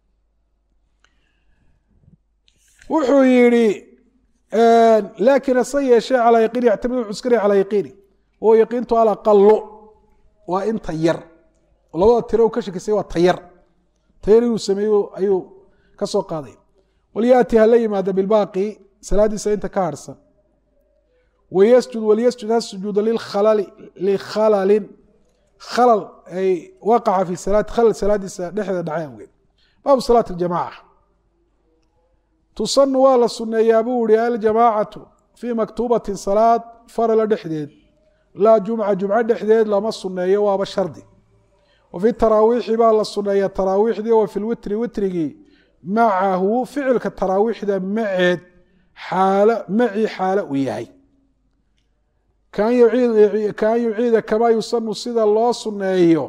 wuxuu yihi laakin hase yeeshee calaa yaqiini yactamid wuxuu iskanaya calaa yaqiini oo yaqiintu alaqalo waa inta yar labada tiro ka shakisay waa tayar tayar inuu sameeyo ayuu ka soo qaaday walyaati hala yimaada bilbaaqi salaadiisa inta ka harsan wayasjud walyasjud ha sujuuda lilkhalali likhalalin khalal ay waqaca fi salaati khalal salaadiisa dhexdeeda dhacay awgeed baabu salaat aljamaca tusanu waa la suneeyaa buu ihi aljamaacatu fii maktuubatin salaad farala dhexdeed laa jumca jumco dhexdeed lama suneeyo waaba shardi wa fi taraawiixi baa la suneeya taraawiixdii wa fi lwitri witrigii macahu ficilka taraawiixda maceed xaalo macii xaalo uu yahay kaan yuciida kamaa yusanu sida loo suneeyo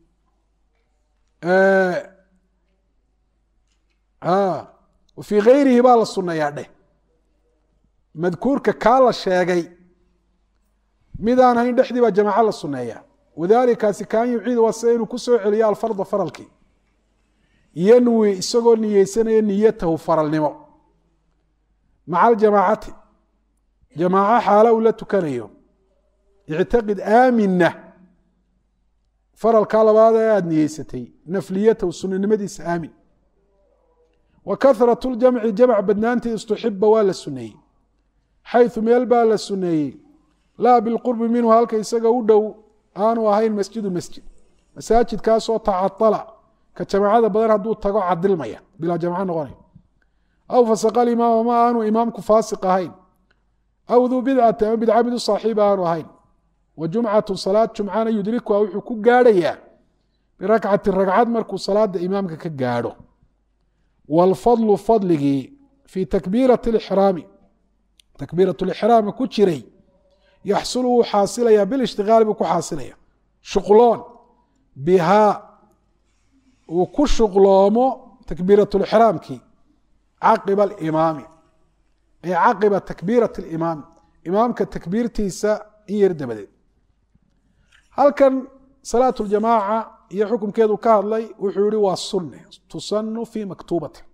fii gayrihi baa la suneeyaa dheh madkuurka kaa la sheegay midaan hayn dhexdii baa jamaaco la suneeyaa wadalikaasi kaan yuciid waa sida inuu kusoo celiyo alfarda faralkii yanwi isagoo niyeysanaya niyatahu faralnimo maca aljamaacati jamaaco xaalo uu la tukanayo ictaqid aamina faralkaa labaad ee aada niyeysatay nafliyatahu sunanimadiisa aamin wa kahrat ljamci jamc badnaantii istuxiba waa la suneeyey xayu meel baa la suneeyey laa bilqurbi minhu halka isaga u dhow aanu ahayn masjidu masjid masaajidkaasoo tacadala ka jamaacada badan hadduu tago cadilmaya bilaa jamco noqonay aw fasaqa imaam ama aanu imaamku faasiq ahayn aw duu bidcati ama bidca mid u saaxiiba aanu ahayn wa jumcatu salaad jumcana yudrikuha wuxuu ku gaadhayaa birakcati ragcad markuu salaada imaamka ka gaadho wاlfadlu fadligii fii takbiirati اlixraami takbiirat lixraamka ku jiray yaxsulu wuu xaasilayaa bilishtigaali buu ku xaasilaya shuqloon bihaa uu ku shuqloomo takbiirat lixraamkii caqiba alimaami ay caqiba takbiirat اlimaami imaamka takbiirtiisa in yar dabadeed halkan salaat ljamaaca iyo xukunkeedu ka hadlay wuxuu yihi waa sunne tusanu fi maktuubati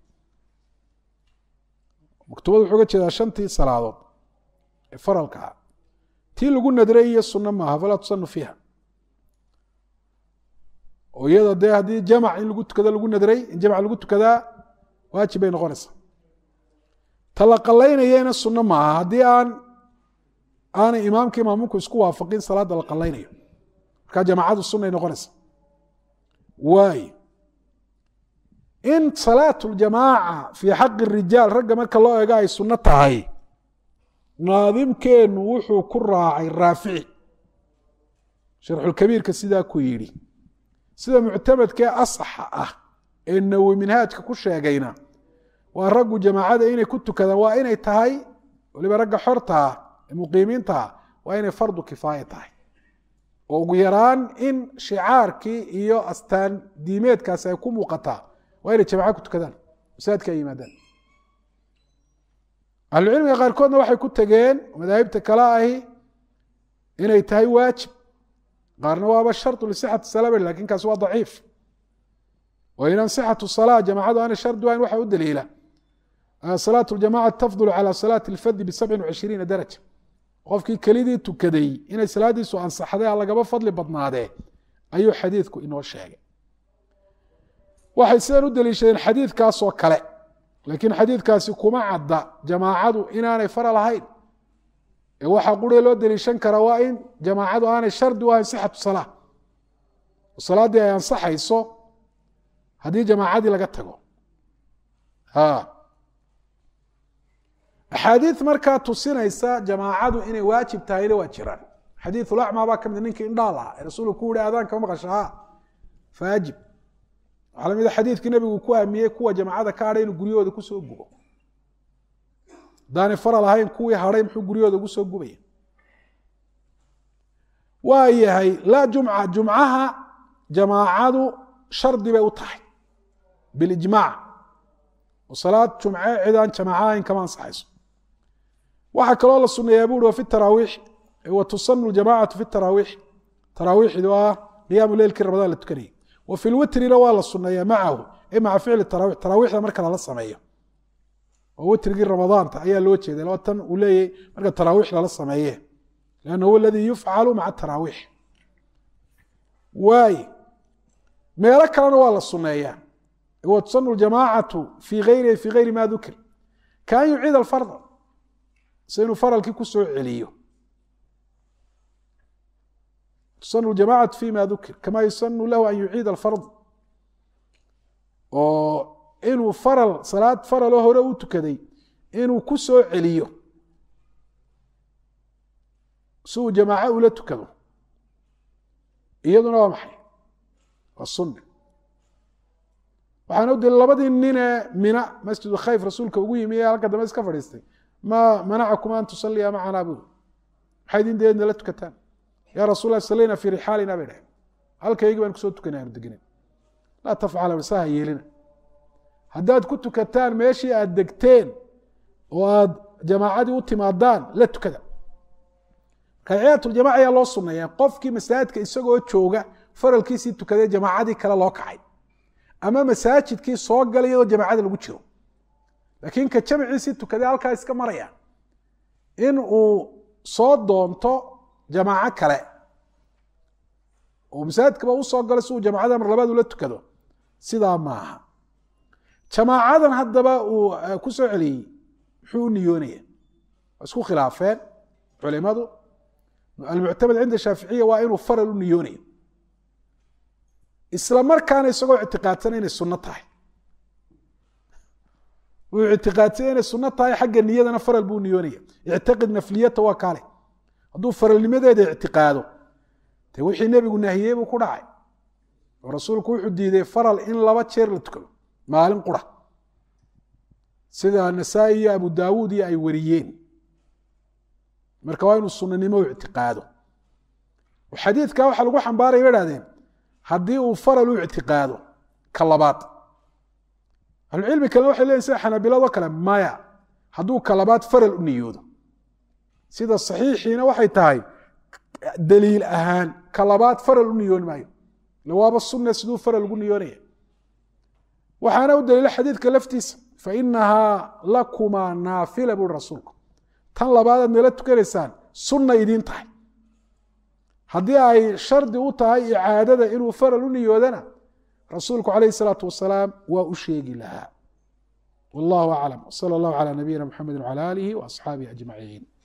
maktuubada wuxuu ga jeedaa shantii salaadood ee faralka ah tii lagu nadray iyo sunno maaha falaa tusanu fiiha oo iyada dee haddii jamac in lagu tukado lagu nadray in jamc lagu tukadaa waajib bay noqonaysaa ta la qalaynayana sunno maaha haddii aan aanay imaamka imaamunku isku waafaqin salaada la qalaynayo markaa jamaacadu sunay noqonaysa waay in salaat ljamaaca fii xaqi rijaal ragga marka loo eego ay sunno tahay naadimkeennu wuxuu ku raacay raafici sharxulkabiirka sidaa ku yidhi sida muctamadkee asaxa ah ee nawi minhaajka ku sheegayna waa raggu jamaacada inay ku tukadaan waa inay tahay waliba ragga xorta ah ee muqiimiinta ah waa inay fardu kifaaya tahay oo ugu yaraan in shicaarkii iyo astaan diimeedkaasi ay ku muuqataa waa inay jamaca ku tukadaan masaajidka ay yimaadaan ahlucilmiga qaarkoodna waxay ku tegeen madaahibta kale ahi inay tahay waajib qaarna waaba shardu lisixati salaa lakin kaasi waa daciif oo inan sixatu salaa jamacadu aanay shardi wahayn waxa u daliila salaat ljamaca tafdulu cala salaati lfadi bisabcin wacishriina daraja qofkii kelidii tukaday inay salaadiisu ansaxday lagaba fadli badnaadee ayuu xadiidku inoo sheegay waxay sidan u daliishadeen xadiidkaasoo kale laakiin xadiidkaasi kuma cadda jamaacadu inaanay fara lahayn ee waxaa quree loo daliishan karaa waa in jamaacadu aanay shardi u ahayn sixatu salaa oo salaaddii ay ansaxayso haddii jamaacadii laga tago axaadiid markaa tusinaysa jamaacadu inay waajib tahayna waa jiraan xadiiulacmaa baa ka mid ninkii indhaa lahaa ee rasuulku ku yihi aadaanka ma maqashaa faajib waxaa lamida xadiidkii nabigu ku aamiyey kuwa jamaacada ka hadhay inuu guryahooda kusoo gubo hadaanay faral ahayn kuwii hadhay muxuu guryahooda ugu soo gubaya waa yahay laa jumca jumcaha jamaacadu shardi bay u tahay bilijmaac oo salaad jumce cidaan jamaaca ahayn kama ansaxayso waxaa kaloo la suneeyaa bu uhi wa fi taraawiix wa tusanu ljamacatu fi taraawiix taraawiixdu ah qiyaamu leylkii ramadaan la tukanayay wa fi lwitrina waa la suneeyaa macahu ay maca ficli tarawix taraawiixda marka lala sameeyo oo witrigii ramadaanta ayaa loo jeeday laba tan uu leeyahy marka taraawiix lala sameeye lanna huwa aladii yufcalu maca taraawiix waaye meelo kalena waa la suneeyaa wa tusanu ljamaacatu fii gayrihi fii gayri ma dukir kaan yuciid alfarda se inuu faralkii ku soo celiyo tusanu ljamacatu fi ma dukir kama yusanu lahu an yuciid alfard oo inuu faral salaad faraloo hore u tukaday inuu ku soo celiyo si uu jamaaco ula tukado iyaduna waa maxay waa sunne waxaana u dili labadii ninee mina masjidu khayf rasuulka ugu yimi ee halka dambe iska fadhiistay ma manacakum an tusalia macana bu maxay idin deedna la tukataan ya rasul lah salayna fii rixaalina bay dhaheen halkaygii baan kusoo tukanay aanu deginen laa tafcala saha yeelina haddaad ku tukataan meeshii aad degteen oo aad jamaacadii u timaadaan la tukada raciyatuljamaca ayaa loo suneeyaa qofkii masaajidka isagoo jooga faralkiisii tukaday jamaacadii kale loo kacay ama masaajidkii soo galay iyadoo jamaacada lagu jiro laakiin ka jamciisii tukaday halkaa iska maraya in uu soo doonto jamaaco kale oo masaajidkaba usoo galo si uu jamaacada mar labaad ula tukado sidaa maaha jamaacadan haddaba uu ku soo celiyey muxuu u niyoonaya waa isku khilaafeen culimadu almuctamad cinda shaaficiya waa inuu faral u niyoonayo isla markaana isagoo ictiqaadsana inay sunno tahay wuu ictiqaadsanya inay sunno tahay xagga niyadana faral buu niyoonaya ictiqid nafliyata waa kaale hadduu faralnimadeeda ictiqaado de wixii nebigu nahiyey buu ku dhacay oo rasuulku wuxuu diiday faral in laba jeer la tukado maalin qura sida nasaa-i iyo abu daawuud iyo ay wariyeen marka waa inuu sunanimo ictiqaado xadiidka waxaa lagu xambaaraya ba hahdeen haddii uu faral u ictiqaado ka labaad ahlucilmi kalena waxay leyihin sida xanaabiladoo kale maya hadduu ka labaad faral u niyoodo sida saxiixiina waxay tahay daliil ahaan ka labaad faral u niyooni maayo ille waaba sunne siduu faral ugu niyoonaya waxaana u daliila xadiidka laftiisa fainahaa lakumaa naafila buri rasuulku tan labaadaad meela tukanaysaan sunna idiin tahay haddii ay shardi u tahay icaadada inuu faral u niyoodana rasuulku calayh isalaatu wasalaam waa u sheegi lahaa wallahu aclam wsala allahu calaa nabiyina mxamedi wcala aalihi waasxaabihi ajmaciin